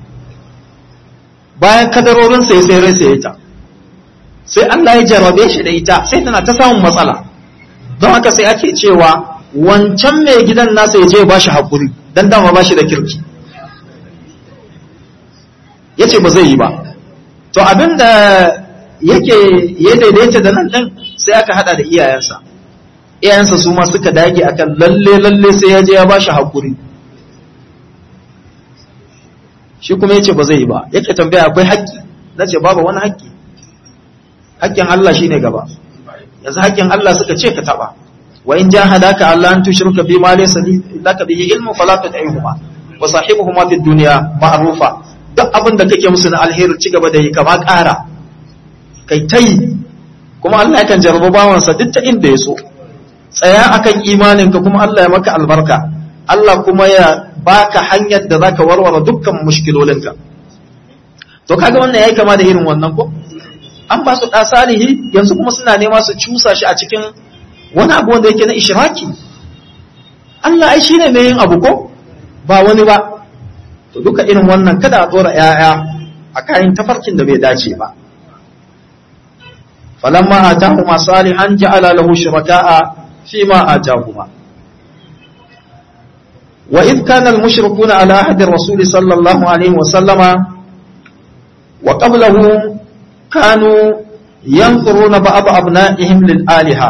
bayan kadarorinsa ya sai rai ita sai Allah ya jarrabe shi da ita sai tana ta samun matsala don haka sai ake cewa wancan mai gidan nasa ya je ba shi haƙuri don dama ba shi da kirki ya ce ba zai yi ba to abin da yake ya daidaita da nan ɗin sai aka hada da iyayensa iyayensa su ma suka dage akan lalle lalle sai ya je ya bashi hakuri shi kuma yace ba zai yi ba yake tambaya akwai haƙƙi nace babu wani haƙƙi haƙƙin Allah shine gaba yanzu haƙƙin Allah suka ce ka taba wa in jahadaka Allah an tushrika bi ma laysa laka bihi ilmu fala tut'ihuma wa sahibuhuma fid dunya ma'rufa duk abin da kake musu na alheri ci gaba da yi kama ƙara kai tai kuma Allah yakan jarraba bawansa duk ta inda ya so tsaya akan imaninka kuma Allah ya maka albarka Allah kuma ya baka hanyar da zaka warware dukkan mushkilolinka to kaga wannan yayi kama da irin wannan ko an ba su da salihi yanzu kuma suna nema su cusa shi a cikin wani abu wanda yake na ishraki Allah ai shine mai yin abu ko ba wani ba to duka irin wannan kada a tsora yaya a kayan tafarkin da bai dace ba falamma atahuma salihan ja'ala lahu shuraka'a فيما آتاهما وإذ كان المشركون على عهد الرسول صلى الله عليه وسلم وقبله كانوا ينظرون بعض أبنائهم للآلهة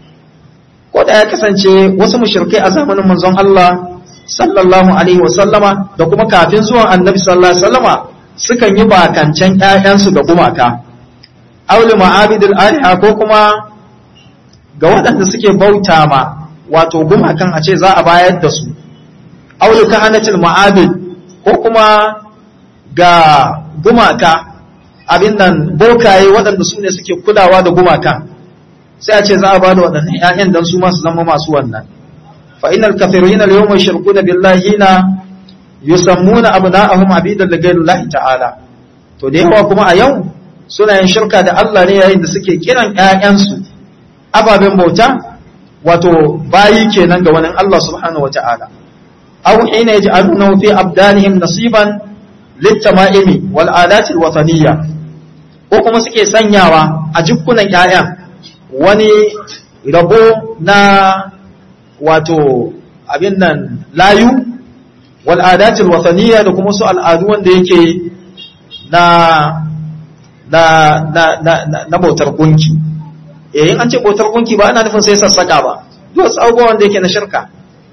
ko da ya kasance wasu mushrikai a zamanin manzon Allah sallallahu alaihi wasallama da kuma kafin zuwan annabi sallallahu alaihi wasallama sukan yi bakancan ƴaƴansu ga gumaka auli ma'abidul aliha ko kuma ga waɗanda suke bauta ma wato gumakan a ce za a bayar da su aulu kahanatul ma'abid ko kuma ga gumaka abin nan bokaye waɗanda su ne suke kulawa da gumakan sai a ce za a ba da waɗannan ‘ya'yan don su masu zama masu wannan fa'inal kafirina da yawon shirku da billahi na yusammuna abu na'ahum abidan da gairu lahi ta'ala to da yawa kuma a yau suna yin shirka da Allah ne yayin da suke kiran ‘ya'yansu ababen bauta wato bayi kenan ga wani Allah subhanahu wata'ala aw hina yaj'aluna fi abdanihim nasiban litama'imi wal adati alwataniyya ko kuma suke sanyawa a jikkunan ƴaƴan wani rabo na wato abin nan layu wal adati alwataniyya da kuma su al'adu wanda yake na na na na, na bautar gunki yayin an ce bautar gunki ba ana nufin sai sassaka ba duk wasu abubuwan da yake na shirka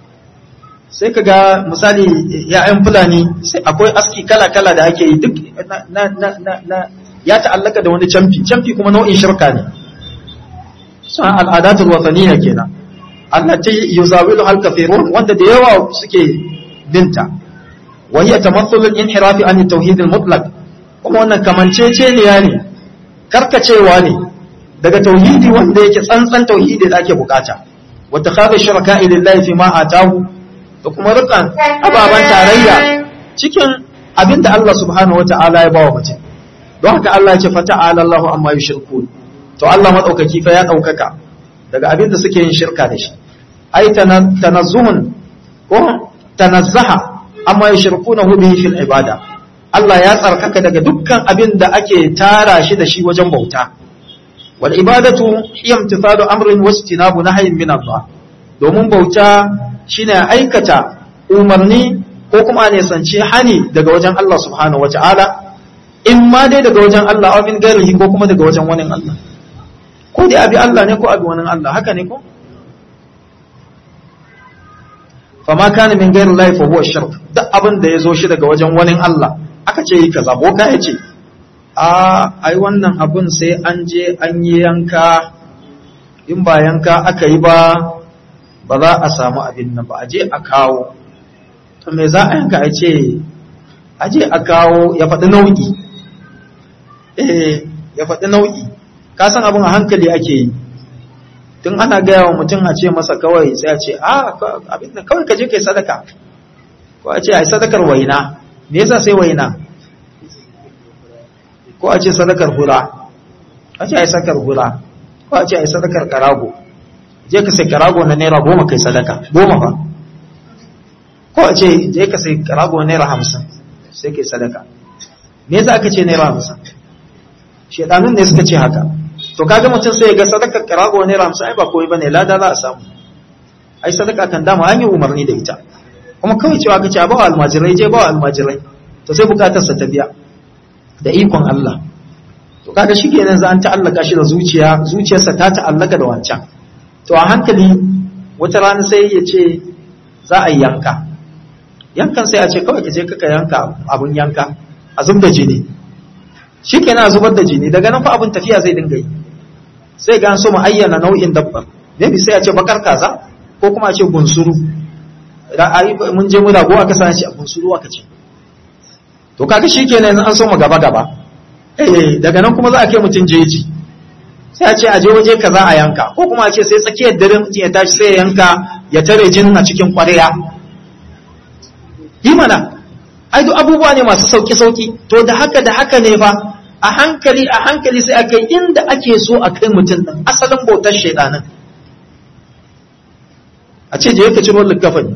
sai ka ga misali ya'yan fulani sai akwai aski kala-kala da ake yi duk na, na, na, na, ya ta'allaka da wani camfi camfi kuma nau'in shirka ne suna al'adatul wataniya kenan allati yuzawilu hal kafirun wanda da yawa suke binta wa hiya tamathulul inhirafi an tauhid al-mutlaq kuma wannan kamanceceniya ne karkacewa ne daga tauhidi wanda yake tsantsan tauhidi da ake bukata wata kaga shirka lillahi fi ma atahu da kuma rukan ababan tarayya cikin abinda Allah subhanahu wataala ya bawa mutum don haka Allah ya ce fata'ala Allahu amma yushrikun to Allah madaukaki fa ya daukaka daga abin da suke yin shirka da shi ai tanazzuhun ko tanazzaha amma yashirkunahu bihi fil ibada Allah ya tsarkaka daga dukkan abin da ake tara shi da shi wajen bauta wal ibadatu hiya imtithalu amrin wastinabu nahyin min Allah domin bauta shine aikata umarni ko kuma ne sance hani daga wajen Allah subhanahu wataala in ma dai daga wajen Allah aw min ghairihi ko kuma daga wajen wani Allah ko dai abi Allah ne ko abi wani Allah haka ne ko fama kana min ghairi Allah fa huwa shirk duk abin da yazo shi daga wajen wani Allah aka ce yi kaza boka ya ce a ai wannan abun sai an je an yi yanka in ba yanka aka yi ba ba za a samu abin nan ba a je a kawo to me za a yanka a ce a je a kawo ya faɗi nau'i eh ya faɗi nau'i ka san abin a hankali ake yi tun ana gaya wa mutum a ce masa kawai sai a ce a abin da kawai ka je kai sadaka ko a ce ai sadakar waina me yasa sai waina ko a ce sadakar hura a ce ai sadakar hura ko a ce ai sadakar karago je ka sai karago na naira goma kai sadaka goma ba ko a ce je ka sai karago na naira hamsin sai kai sadaka me yasa aka ce naira hamsin shedanun ne suka ce haka to kaga mutum sai ya ga sadakar karago naira hamsin ai ba koyi bane lada za a samu ai sadaka kan dama an yi umarni da ita kuma kawai cewa ka ce ba wa almajirai je ba wa almajirai to sai bukatar sa ta biya da ikon Allah to kaga shikenan za an ta'allaka shi da zuciya zuciyarsa ta ta'allaka da wancan to a hankali wata rana sai ya ce za a yi yanka yankan sai a ce kawai ka je kaka yanka abun yanka a zub da jini shikenan a zubar da jini daga nan fa abun tafiya zai dinga yi sai ga an so mu ayyana nau'in dabbar maybe sai a ce bakar kaza ko kuma a ce bunsuru mun je mu rago aka sani shi a bunsuru aka ce to kaga shikenan an so mu gaba gaba eh daga nan kuma za a kai mutun jeji sai a ce a je waje kaza a yanka ko kuma a ce sai tsakiyar dare mutum ya tashi sai ya yanka ya tare jinin a cikin ƙwarya yi mana ai duk abubuwa ne masu sauki sauki to da haka da haka ne fa a hankali a hankali sai a kai inda ake so a kai mutum din asalin bautar shaidanin a ce je ka ciro likafani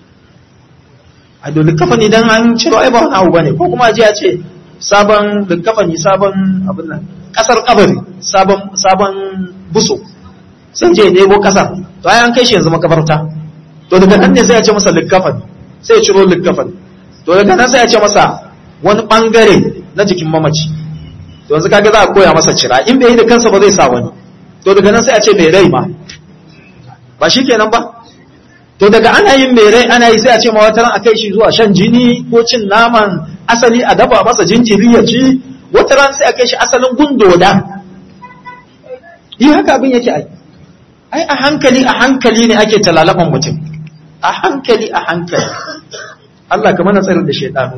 a da likafani dan an ciro ai ba wani abu bane ko kuma je a ce sabon likafani sabon abin nan kasar kabari sabon sabon buso sai je ɗebo kasar to ai an kai shi yanzu makabarta to daga nan ne sai ya ce masa likafani sai ya ciro likafani to daga nan sai ya ce masa wani bangare na jikin mamaci to yanzu kaga za a koya masa cira in bai yi da kansa ba zai sa wani to daga nan sai a ce mai rai ma ba shi kenan ba to daga ana yin mai rai ana yi sai a ce ma wata ran a kai shi zuwa shan jini ko cin naman asali a dafa masa jinjiri ya ci wata ran sai a kai shi asalin gundoda yi haka abin yake ai ai a hankali a hankali ne ake talalaban mutum a hankali a hankali Allah ka mana tsarin da shaidanu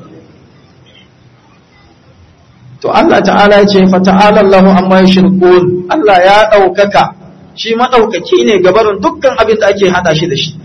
to Allah ta'ala ya ce fa ta'ala Allahu amma yushrikun Allah ya daukaka shi madaukaki ne gabarin dukkan abin da ake hada shi da shi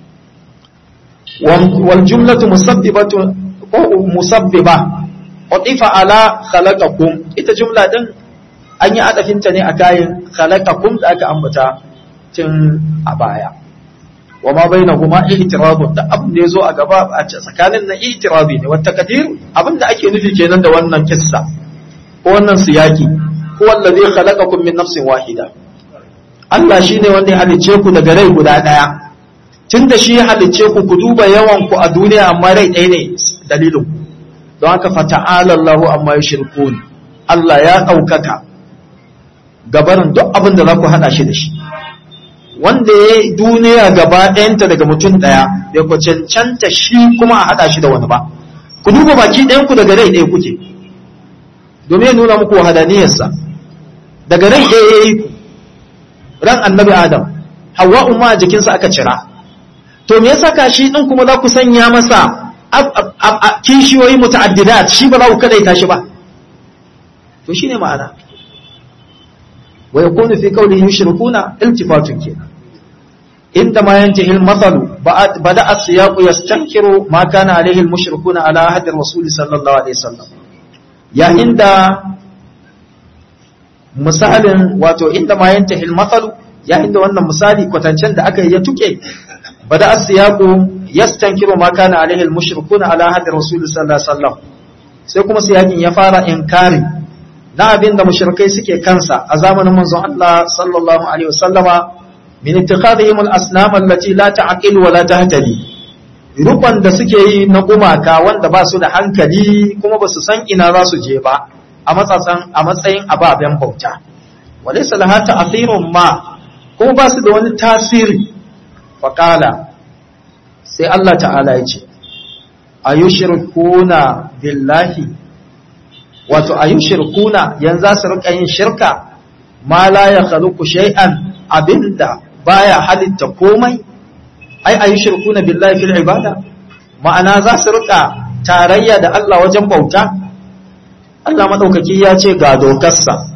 wal jumlatu musabbibatu ko musabbiba utifa ala khalaqakum ita jumla din an yi adafinta ne a kayan khalaqakum da aka ambata tun a baya wa ma bainahuma ihtirabun da abin da yazo a gaba a tsakanin na ihtirabi ne wata kadir abin da ake nufi kenan da wannan kissa ko wannan siyaki huwa allazi khalaqakum min nafsin wahida Allah shine wanda ya halicce ku daga rai guda daya tunda shi ya halicce ku ku duba yawan ku a duniya amma rai ɗaya ne dalilin don haka fata'ala Allahu amma yushrikun Allah ya ɗaukaka gabarin duk abin da za ku haɗa shi da shi wanda ya yi duniya gaba ɗayanta daga mutum ɗaya bai ku cancanta shi kuma a haɗa shi da wani ba ku duba baki ɗayanku daga rai ɗaya kuke domin ya nuna muku wahadaniyarsa daga rai ɗaya ya yi ku ran annabi adam hawa umma a jikinsa aka cira to me yasa kashi ɗin kuma za ku sanya masa kishiyoyi muta'addidat shi ba za ku kadaita shi ba to shine ma'ana ويكون في قوله يشركون التفات كنا عندما ينتهي المثل بدأ السياق يستنكر ما كان عليه المشركون على عهد الرسول صلى الله عليه وسلم يا عند misalin wato inda ma yantahil mathalu yayin da wannan misali kwatancen da aka yi ya tuke bada as-siyaqu yastankiru ma kana alaihi al-mushrikuna ala hadi rasul sallallahu alaihi wasallam sai kuma siyakin ya fara inkari na abin da mushrikai suke kansa a zamanin manzon Allah sallallahu alaihi wasallama min ittikhadihim al-asnam allati la ta'qilu wa la tahtadi rukun da suke yi na gumaka wanda ba su da hankali kuma ba su san ina za su je ba a matsatsan a matsayin ababen bauta walaysa laha ta'thirun ma kuma ba su da wani tasiri faqala sai Allah ta'ala ya ce ayushirkuna billahi wato ayushirkuna yanzu za su rika yin shirka ma la ya khaluqu shay'an abinda baya halitta komai ai ayushirkuna billahi fil ibada ma'ana za su rika tarayya da Allah wajen bauta Allah madaukaki ya ce ga dokarsa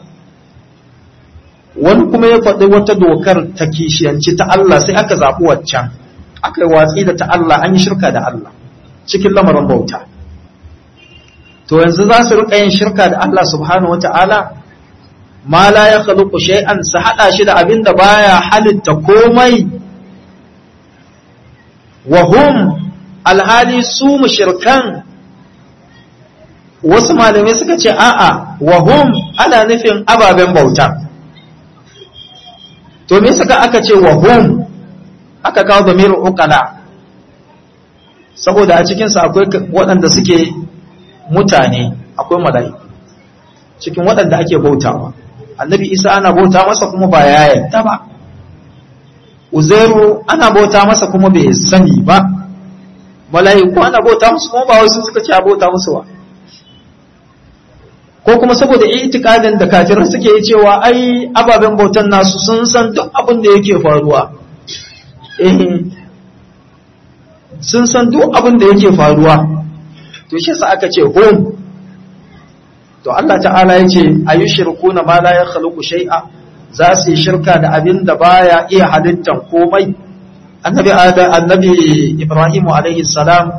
wani kuma ya faɗi wata dokar ta kishiyanci ta Allah sai aka zaɓi waccan aka yi watsi da ta Allah an yi shirka da Allah cikin lamarin bauta to yanzu za su rika yin shirka da Allah subhanahu wata'ala ma la ya khaluqu shay'an su hada shi da abin da baya halitta komai wa hum alhali su mushrikan wasu malamai suka ce a'a wa hum ana nufin ababen bauta to me suka aka ce wa hum aka kawo damirin uqala saboda a cikinsa akwai waɗanda suke mutane akwai mala'iku cikin waɗanda ake bautawa annabi isa ana bauta masa kuma ba ya yadda ba uzairu ana bauta masa kuma bai sani ba mala'iku ana bauta musu kuma ba wasu suka ce a bauta musu ba ko kuma saboda itikadin da kafirai suke yi cewa ai ababen bautan nasu sun san duk abin da yake faruwa eh sun san duk abin da yake faruwa to shi sa aka ce hum to Allah ta'ala ya ce ayu shirkuna ma la yakhluqu shay'a za su yi shirka da abin da baya iya halittan komai annabi ada annabi Ibrahim alaihi salam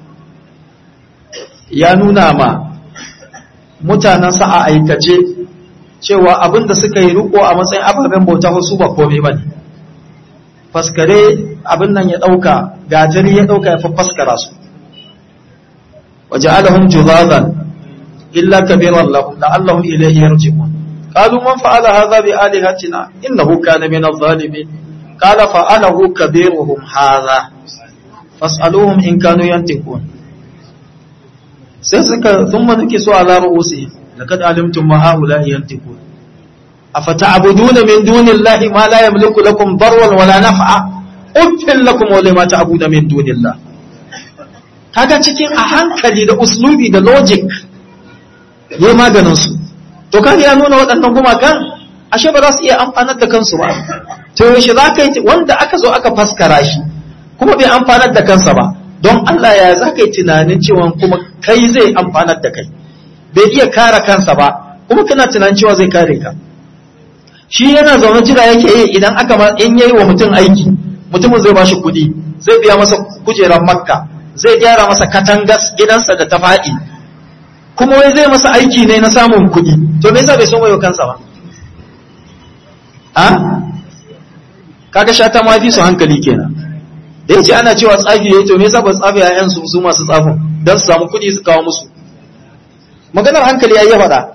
ya nuna ma mutanensa a aikace cewa abin da suka yi riko a matsayin ababen bauta su ba komai bane faskare abin nan ya ɗauka gatari ya ɗauka ya faskara su waje alahun juzazan illa kabiran lahum la'allahum ilayhi yarji'un qalu man fa'ala hadha bi alihatina innahu kana min adh-dhalimin qala fa'alahu kabiruhum hadha fas'aluhum in kanu yantiqun sai suka thumma nukisu ala ru'usihim laqad alimtum ma haula yantiqun أفتعبدون من دون الله ما لا يملك لكم ضرا ولا نفعا أفل لكم ولما تعبدون من دون الله kaga cikin a hankali da uslubi da logic ya maganin su to kaga ya nuna waɗannan gumakan ashe ba za su iya amfanar da kansu ba to yaushe za ka yi wanda aka zo aka faskara shi kuma bai amfanar da kansa ba don Allah ya za ka yi tunanin cewa kuma kai zai amfanar da kai bai iya kare kansa ba kuma kana tunanin cewa zai kare ka shi yana zaune jira yake yi idan aka ma in yayi wa mutum aiki mutumin zai bashi kuɗi zai biya masa kujerar makka zai gyara masa katangas gidansa da ta faɗi kuma wai zai masa aiki ne na samun kuɗi to me yasa bai son wayo kansa ba a kaga shata ma fi su hankali kenan da yace ana cewa tsafi yayi to me yasa ba tsafi yayan su su masu tsafin dan su samu kuɗi su kawo musu maganar hankali yayi ya faɗa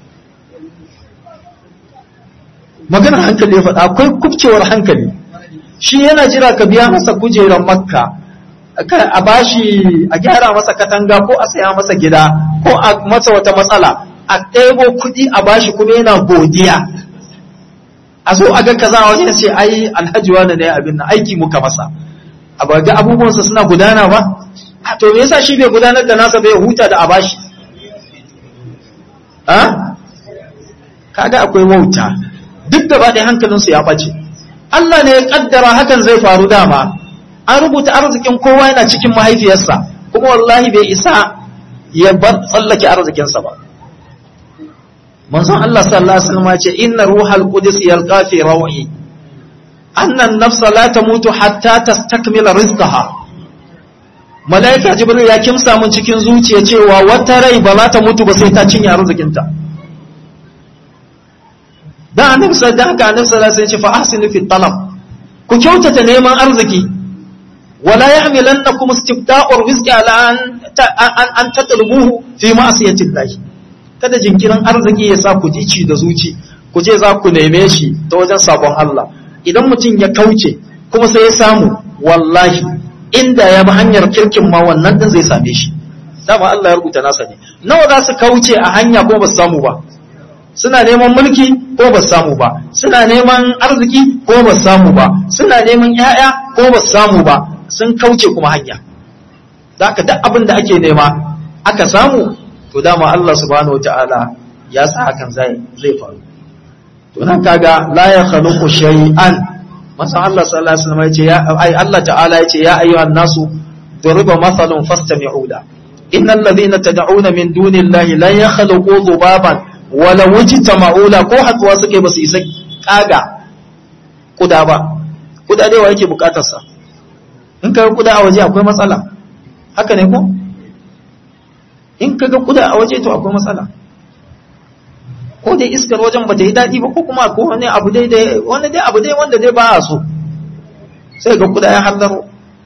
maganar hankali ya faɗa akwai kubcewar hankali shi yana jira ka biya masa kujerar makka a bashi a gyara masa katanga ko a saya masa gida ko a masa wata matsala a ɗebo kuɗi a bashi kuma yana godiya a zo a ga kaza wani ya ce ai alhaji wani ne abin na aiki muka masa a ba ga abubuwansa suna gudana ba a to me yasa shi bai gudanar da nasa bai huta da a bashi ha kaga akwai wauta duk da ɗaya hankalinsu ya ɓace Allah ne ya ƙaddara hakan zai faru dama an rubuta arzikin kowa yana cikin mahaifiyarsa kuma wallahi bai isa ya bar tsallake arzikinsa ba manzon Allah sallallahu alaihi wasallam ce inna ruhal qudus yalqa fi rawi anna an-nafsa la tamutu hatta tastakmila rizqaha malaika jibril ya kimsa mun cikin zuciya cewa wata rai ba za ta mutu ba sai ta cinye arzikinta dan annabi sallallahu alaihi wasallam sai ya ce fa ahsinu fi talab ku kyautata neman arziki wala yahmilannakum istibda'ur rizqi ala an an tatlubuhu fi ma'siyati Allah kada jinkirin arziki ya sa ku ji ci da zuci ku je za ku neme shi ta wajen sabon Allah idan mutum ya kauce kuma sai ya samu wallahi inda ya bi hanyar kirkin ma wannan din zai same shi dama Allah ya rubuta nasa ne nawa za su kauce a hanya ko ba su samu ba suna neman mulki ko ba su samu ba suna neman arziki ko ba su samu ba suna neman ƴaƴa ko ba su samu ba sun kauce kuma hanya zaka duk abin da ake nema aka samu to dama Allah subhanahu wataala ya sa hakan zai zai faru to nan kaga la ya khaluqu shay'an masa Allah sallallahu alaihi wasallam yace ya ai Allah ta'ala yace ya ayyuhan nasu duriba mathalun fastami'u la innal ladhina tad'una min dunillahi la yakhluqu dhubaban wala wajtama'u la ko haduwa suke basu isa kaga kuda ba kuda dai wa yake bukatar sa in kaga kuda a waje akwai matsala haka ne ko in kaga kuda a waje to akwai matsala ko dai iskar wajen ba ta yi daɗi ba ko kuma ko wani abu dai dai wani dai abu dai wanda dai ba a so sai ga kuda ya hallaro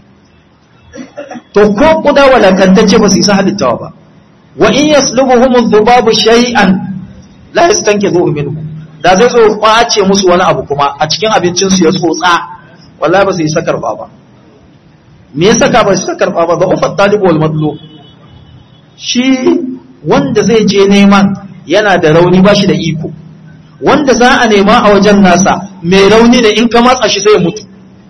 to ko kuda walakantacce ba su isa halittawa ba wa in yaslubuhum adh-dhubabu shay'an la yastankizuhu minhu da zai zo kwace musu wani abu kuma a cikin abincin su ya tsotsa wallahi ba su isa karba ba me yasa ka ba su isa karba ba da ufat talib wal madlub shi wanda zai je neman yana da rauni ba shi da iko wanda za a nema a wajen nasa mai rauni ne in ka matsa shi sai ya mutu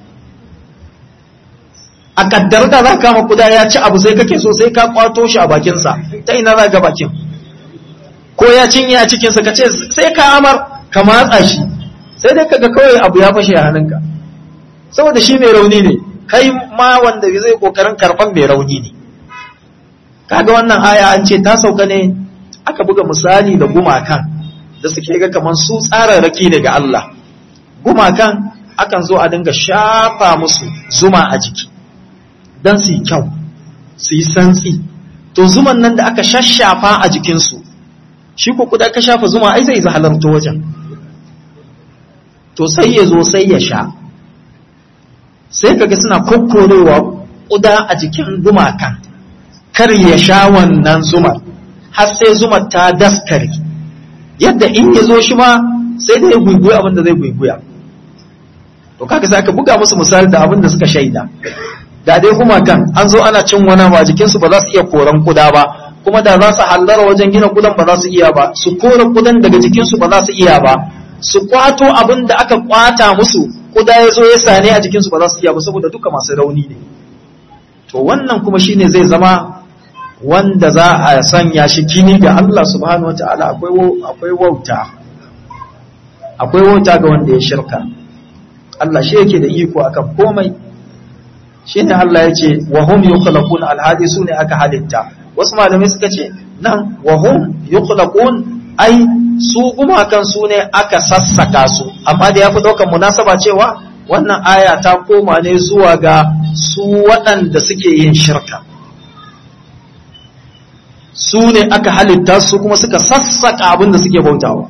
a kaddar da za kama kuda ya ci abu sai kake so sai ka kwato shi a bakinsa ta ina za ga bakin ko ya cinye a cikinsa ka ce sai ka amar ka matsa shi sai dai kaga kawai abu ya fashe a hannunka saboda shi mai rauni ne kai ma wanda zai kokarin karban mai rauni ne kaga wannan aya an ce ta sauka ne aka buga misali da gumakan da suke ga kamar su tsararraki daga Allah gumakan akan zo a dinga shafa musu zuma a jiki don su yi kyau su yi santsi to zuman nan da aka shashafa a jikinsu shi ko kuda ka shafa zuma ai zai halarta wajen to sai ya zo sai ya sha sai kaga suna kokkorewa kuda a jikin gumakan kar ya sha wannan zumar har sai zumar ta daskare yadda in ya zo shi ma sai da ya guiguya abin da zai guiguya to kaga sai aka buga musu misali da abin da suka shaida da dai kuma kan an zo ana cin wani ba jikinsu ba za su iya koran kuda ba kuma da za su hallara wajen gina kudan ba za su iya ba su kore kudan daga jikinsu ba za su iya ba su kwato abin da aka kwata musu kuda ya zo ya sane a jikinsu ba za su iya ba saboda duka masu rauni ne to wannan kuma shine zai zama wanda za a sanya shi kini ga Allah subhanahu wataala akwai akwai wauta akwai wauta ga wanda ya shirka Allah shi yake da iko akan komai shine Allah ya ce wa hum yukhlaqun alhadi sune aka halitta wasu malamai suka ce nan wa hum yukhlaqun ai su gumakan su ne aka sassaka su amma da yafi daukan munasaba cewa wannan aya ta koma ne zuwa ga su waɗanda suke yin shirka su ne aka halitta su kuma suka sassaka abin da suke bautawa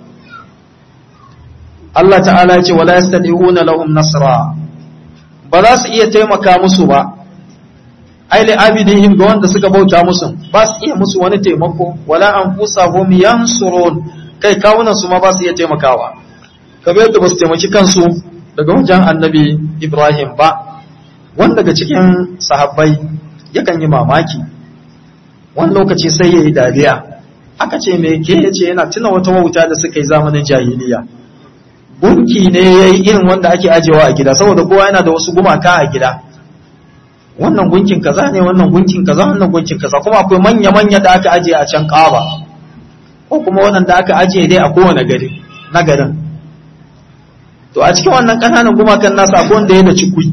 Allah ta'ala ya ce wala yastadi'una lahum nasra ba za su iya taimaka musu ba ai li abidihim ga wanda suka bauta musu ba su iya musu wani taimako wala anfusahum yansurun kai kawunan su ma ba su iya taimakawa kamar yadda ba su taimaki kansu daga wajen annabi Ibrahim ba wanda daga cikin sahabbai yakan yi mamaki wani lokaci sai ya yi dariya aka ce me ke ya ce yana tuna wata wauta da suka yi zamanin jahiliya gunki ne ya yi irin wanda ake ajewa a gida saboda kowa yana da wasu gumaka a gida wannan gunkin kaza ne wannan gunkin kaza wannan gunkin kaza kuma akwai manya-manya da aka ajiye a can kaba ko kuma waɗanda aka ajiye dai a kowane gari na garin to a cikin wannan ƙananan gumakan nasa akwai wanda ya da cikui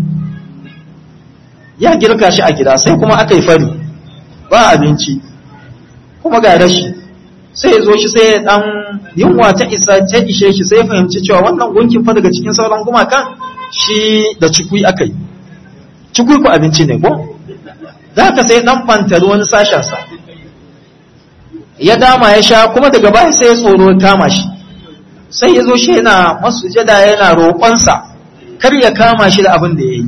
ya girka shi a gida sai kuma aka yi fari ba abinci kuma ga rashi sai ya zo shi sai ya dan yunwa ta isa ta ishe shi sai ya fahimci cewa wannan gunkin fa daga cikin sauran gumakan shi da cikui aka yi cikui ku abinci ne ko za ka sai dan fantari wani sashensa ya dama ya sha kuma daga baya sai ya tsoro ya kama shi sai ya zo shi yana masujada yana roƙonsa kar ya kama shi da abin da ya yi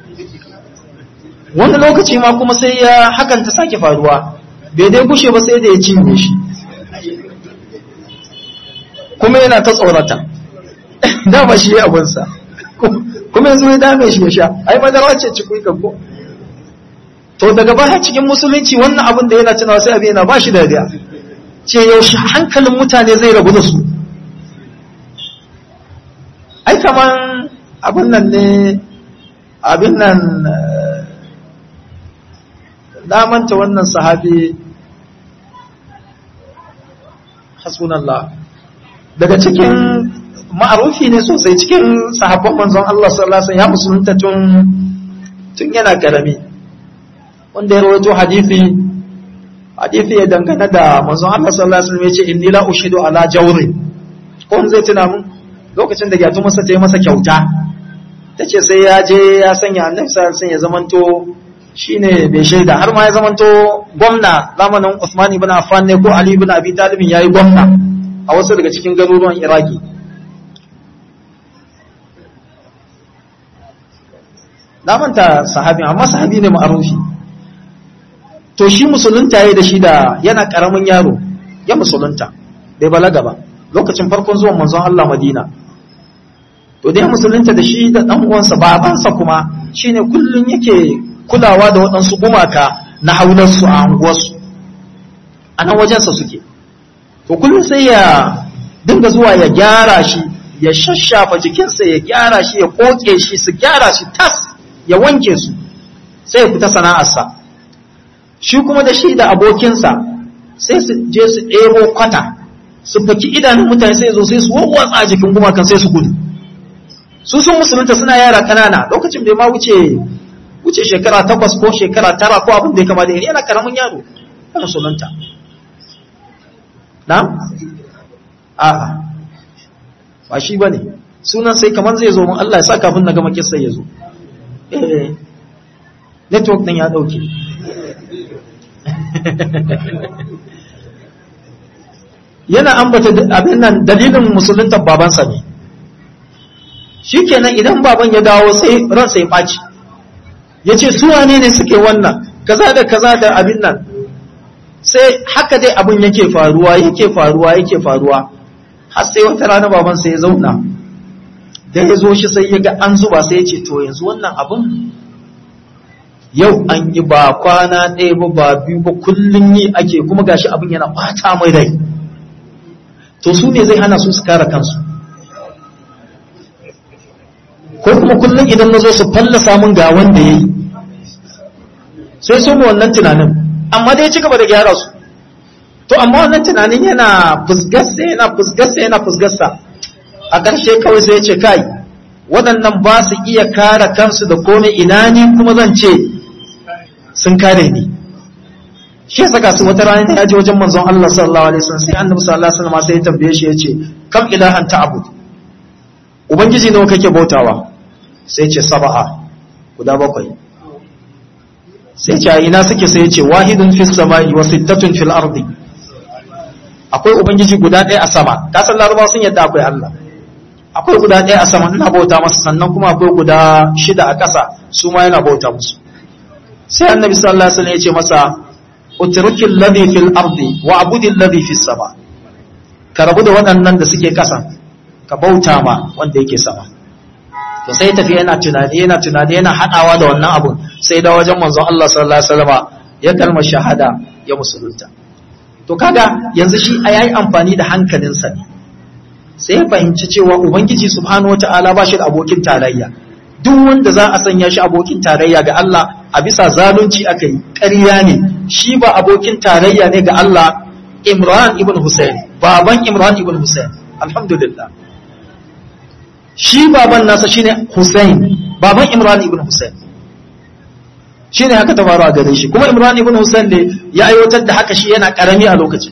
wani lokaci ma kuma sai ya hakan ta sake faruwa bai dai gushe ba sai da ya cinye shi kuma yana ta tsorata dama shi ya abinsa kuma yanzu ya dame shi ya sha ai madara ce cikui ko to daga baya cikin musulunci wannan abin da yana tunawa sai abin yana ba shi dariya ce yaushe hankalin mutane zai rabu da su ai kaman abin nan ne abin nan manta wannan sahabi hasbunallah daga cikin ma'arufi ne sosai cikin sahabban manzon Allah sallallahu alaihi wasallam ya musulunta tun tun yana karami wanda ya rawaito hadisi hadisi ya dangana da manzon Allah sallallahu alaihi wasallam ya ce inni la ushidu ala jawri ko zai tuna mun lokacin da gyatu masa ta yi masa kyauta tace sai ya je ya sanya annabi sallallahu alaihi wasallam ya zamanto shine bai shaida har ma ya zamanto gwamna zamanin Usman ibn Affan ne ko Ali ibn Abi Talib yayi gwamna a wasu daga cikin garuruwan Iraki na manta sahabi amma sahabi ne ma'arufi to shi musulunta yayi da shi da yana karamin yaro ya musulunta bai balaga ba lokacin farkon zuwan manzon Allah Madina to dai musulunta da shi da dan uwansa babansa kuma shine kullun yake kulawa da waɗansu gumaka na haularsu a anguwarsu a nan wajensa suke to kullum sai ya dinga zuwa ya gyara shi ya shashafa jikinsa ya gyara shi ya koke shi su gyara shi tas ya wanke su sai ya fita sana'arsa shi kuma da shi da abokinsa sai su je su ɗebo kwata su faki idanun mutane sai zo sai su wawwatsa a jikin gumakan sai su gudu su sun musulunta suna yara ƙanana lokacin bai ma wuce wuce shekara takwas ko shekara tara ko abin da ya kama da yana karamin yaro kan sunanta na? a'a ba shi ba ne sunan sai kamar zai zo mun Allah ya sa kafin na gama kisa ya zo eh network din ya dauke yana ambata abin nan dalilin musulunta babansa ne shikenan idan baban ya dawo sai ransa ya ɓaci ya ce su wane ne suke wannan kaza da kaza da abin nan sai haka dai abin yake faruwa yake faruwa yake faruwa har sai wata rana baban sai ya zauna da ya zo shi sai ya ga an zuba sai ya ce to yanzu wannan abin yau an yi ba kwana ɗaya ba ba biyu ba kullum yi ake kuma gashi abin yana ɓata mai rai to su ne zai hana su su kare kansu ko kuma kullum idan na zo su fallasa mun ga wanda ya yi sai su mu wannan tunanin amma dai ci gaba da gyara su to amma wannan tunanin yana fusgarsa yana fusgarsa yana fusgarsa a ƙarshe kawai sai ya ce kai waɗannan ba su iya kare kansu da komai ina ni kuma zan ce sun kare ni shi ya saka su wata rana ya je wajen manzon Allah sallallahu alaihi wasallam sai annabi sallallahu alaihi wasallam sai ya tambaye shi ya ce kam ilahan ta'bud ubangiji nawa kake bautawa sai ce saba'a guda bakwai sai ce ina suke sai ce wahidun fis sama'i wa sittatun fil ardi akwai ubangiji guda ɗaya a sama ka san larabawa sun yadda akwai Allah akwai guda ɗaya a sama ina bauta masa sannan kuma akwai guda shida a ƙasa su ma yana bauta musu sai annabi sallallahu alaihi wasallam ya ce masa utrukil ladhi fil ardi wa abudil ladhi fis sama ka rabu da waɗannan da suke ƙasa ka bauta ma wanda yake sama to sai tafi yana tunani yana tunani yana hadawa da wannan abun sai da wajen manzon Allah sallallahu alaihi wasallam ya kalmar shahada ya musulunta to kaga yanzu shi a yayi amfani da hankalinsa ne sai ya fahimci cewa ubangiji subhanahu wataala ba shi da abokin tarayya duk wanda za a sanya shi abokin tarayya ga Allah a bisa zalunci aka yi ƙarya ne shi ba abokin tarayya ne ga Allah Imran ibn Hussein baban Imran ibn Hussein alhamdulillah shi baban nasa shine Hussein baban Imran ibn Hussein shine haka ta faru a gare shi kuma Imran ibn Hussein ne ya aiwatar da haka shi yana karami a lokacin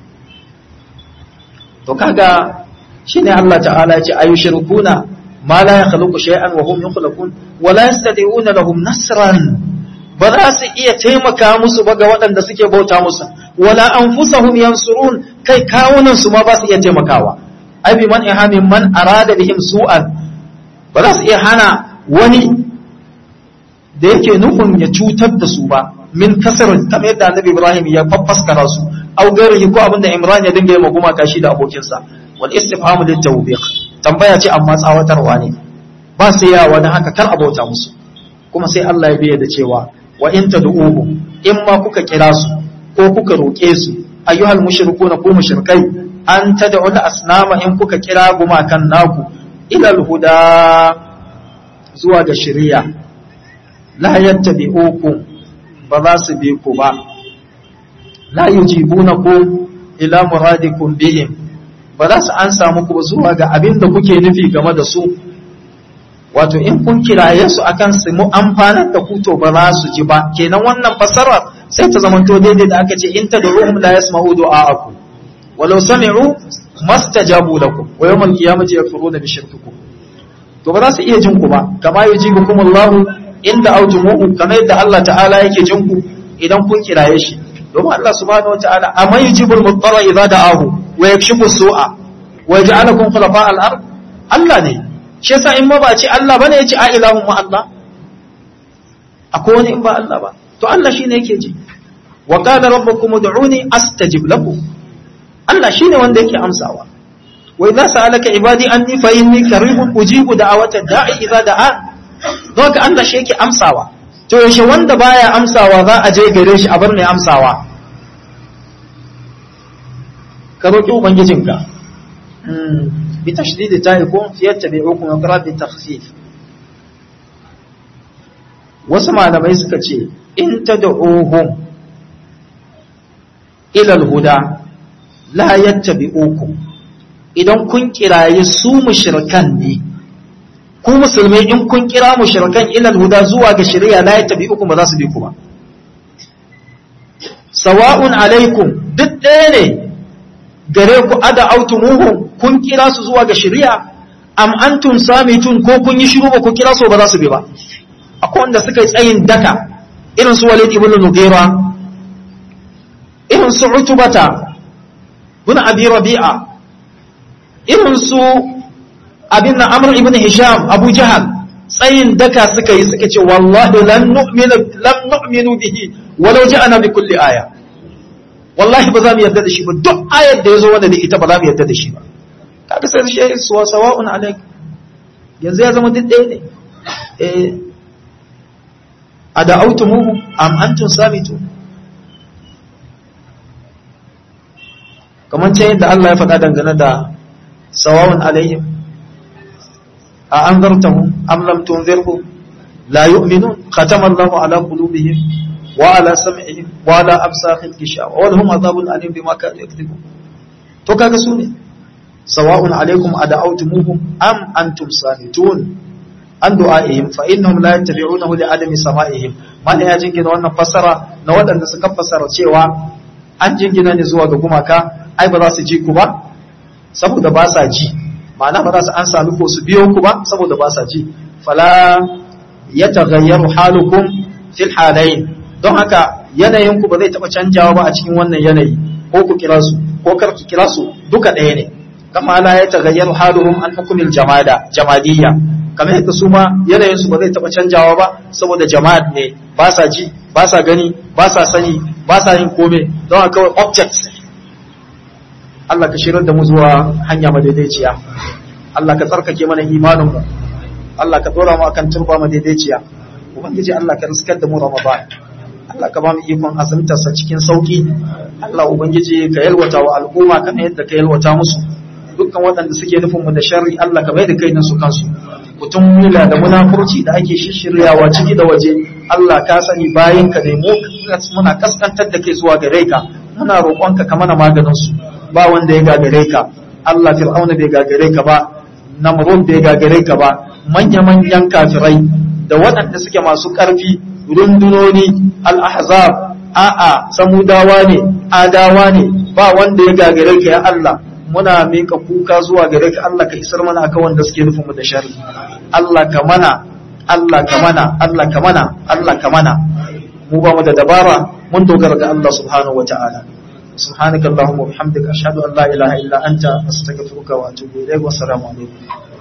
to kaga shine Allah ta'ala ya ce ayushrikuna ma la yakhluqu shay'an wa hum yakhluqun wa la yastati'una lahum nasran ba za su iya taimaka musu ba ga waɗanda suke bauta musu wala anfusahum yansurun kai kawunan su ma ba su iya taimakawa ai bi man ihamin man arada bihim su'an ba za su iya hana wani da yake nufin ya cutar da su ba min kasar kamar yadda annabi Ibrahim ya faffaskara su au gairihi ko abinda Imran ya dinga yi maguma kashi da abokinsa wal istifhamu lit tawbiq tambaya ce amma tsawatarwa ne ba sai ya wani haka kar abota musu kuma sai Allah ya biya da cewa wa in tad'uhu in ma kuka kira su ko kuka roke su ayyuhal mushrikuna ku mushrikai an tad'u al asnama in kuka kira gumakan naku ila al huda zuwa ga shari'a la yattabi'ukum ba za su bi ku ba la yujibunakum ila muradikum bihim ba za su ansa muku ba zuwa ga abin da kuke nufi game da su wato in kun kiraye su akan su mu amfanar da ku to ba za su ji ba kenan wannan fasarar sai ta zamanto daidai da aka ce in tad'uhum la yasma'u du'a'akum walau sami'u mastajabu lakum wa yawmal qiyamati yakfuruna bi shirkikum to ba za su iya jin ku ba kama yujibukum Allah inda aujumuhu kamar yadda Allah ta'ala yake jin ku idan kun kiraye shi domin Allah subhanahu wata'ala amma yujibul muttara idza da'ahu wa yakshifu su'a wa yaj'alukum khulafa al-ard Allah ne shi yasa in ma ba ce Allah bane yace a ilahun ma Allah akwai wani in ba Allah ba to Allah shine yake ji wa qala rabbukum ud'uni astajib lakum Allah shine wanda yake amsawa wa idza sa'alaka ibadi anni fa inni qaribun ujibu da'awata da'i idza da'an don haka Allah shi yake amsawa to yaushe wanda baya amsawa za a je gare shi a bar mai amsawa ka roƙi ubangijinka bi tashdidi ta yakun fi yattabi'ukum wa qara bi takhfif wasu malamai suka ce in tad'uhum ila al-huda la yattabi'ukum idan kun kiraye su mushrikan ne ku musulmai in kun kira mushrikan ila al-huda zuwa ga shari'a la yattabi'ukum ba za su bi ku ba sawa'un alaikum duk ɗaya ne gare ku ada autumuhum kun kira su zuwa ga shari'a am antum samitun ko kun yi shiru ba ku kira su ba za su bi ba akwai wanda suka yi tsayin daka irin su Walid ibn Mughira irin su Utbata ibn Abi Rabi'a irin su abin Amr ibn Hisham Abu Jahal tsayin daka suka yi suka ce wallahi lan nu'minu lam nu'minu bihi walau ja'ana bi kulli aya wallahi ba za mu yarda da shi ba duk ayar da yazo wanda da ita ba za mu yarda da shi ba kaga sai shi suwa sawa'un alaik yanzu ya zama duk ɗaya ne eh ada'autumuhu am antum samitu kamar ce yadda Allah ya faɗa dangane da sawa'un alaihim a anzartahum am lam tunzirhum la yu'minun khatama Allahu ala qulubihim wa ala sam'ihim wa ala absarihim gishawa wa lahum adhabun alim bima kanu yakذibun to kaga su ne sawa'un alaikum ada'autumuhum am antum samitun an du'a'ihim fa innahum la yattabi'unahu li adami sama'ihim mana ya jingina wannan fassara na waɗanda suka fassara cewa an jingina ne zuwa ga gumaka ai ba za su ji ku ba saboda ba sa ji ma'ana ba za su an sami ko su biyo ku ba saboda ba sa ji fala yataghayyaru halukum fil halayn don haka yanayin ku ba zai taba canjawa ba a cikin wannan yanayi ko ku kira su ko kar ku kira su duka ɗaya ne kama la yataghayyaru haluhum an hukumil jamada jamadiyya kamar yadda su ma yanayin su ba zai taba canjawa ba saboda jama'at ne ba sa ji ba sa gani ba sa sani ba sa yin kome don haka kawai objects Allah ka shirar da mu zuwa hanya madaidaiciya Allah ka tsarkake mana imanin mu Allah ka dora mu akan turba madaidaiciya ubangiji Allah ka riskar da mu Ramadan Allah ka ba mu ikon azumtarsa cikin sauki Allah ubangiji ka yalwata wa al'umma kamar yadda ka yalwata musu dukkan waɗanda suke nufin mu da sharri Allah ka bai da kai su kansu mutum mula da munafurci da ake shishiryawa ciki da waje Allah ka sani bayan ka ne mu muna kaskantar da kai zuwa gare ka muna roƙonka ka mana maganin su ba wanda ya gagare ka Allah fir'auna bai gagare ka ba namrud bai gagare ka ba manya manyan kafirai da waɗanda suke masu ƙarfi rundunoni al-ahzab a'a samudawa ne adawa ne ba wanda ya gagare ka ya Allah muna mika kuka zuwa gare ka Allah ka isar mana akan wanda suke nufin mu da sharri Allah ka mana Allah ka mana Allah ka mana Allah ka mana mu ba mu da dabara mun dogara ga Allah subhanahu wataala subhanakallahumma wa bihamdika ashhadu an la ilaha illa anta astaghfiruka wa atubu ilayk wa assalamu alaikum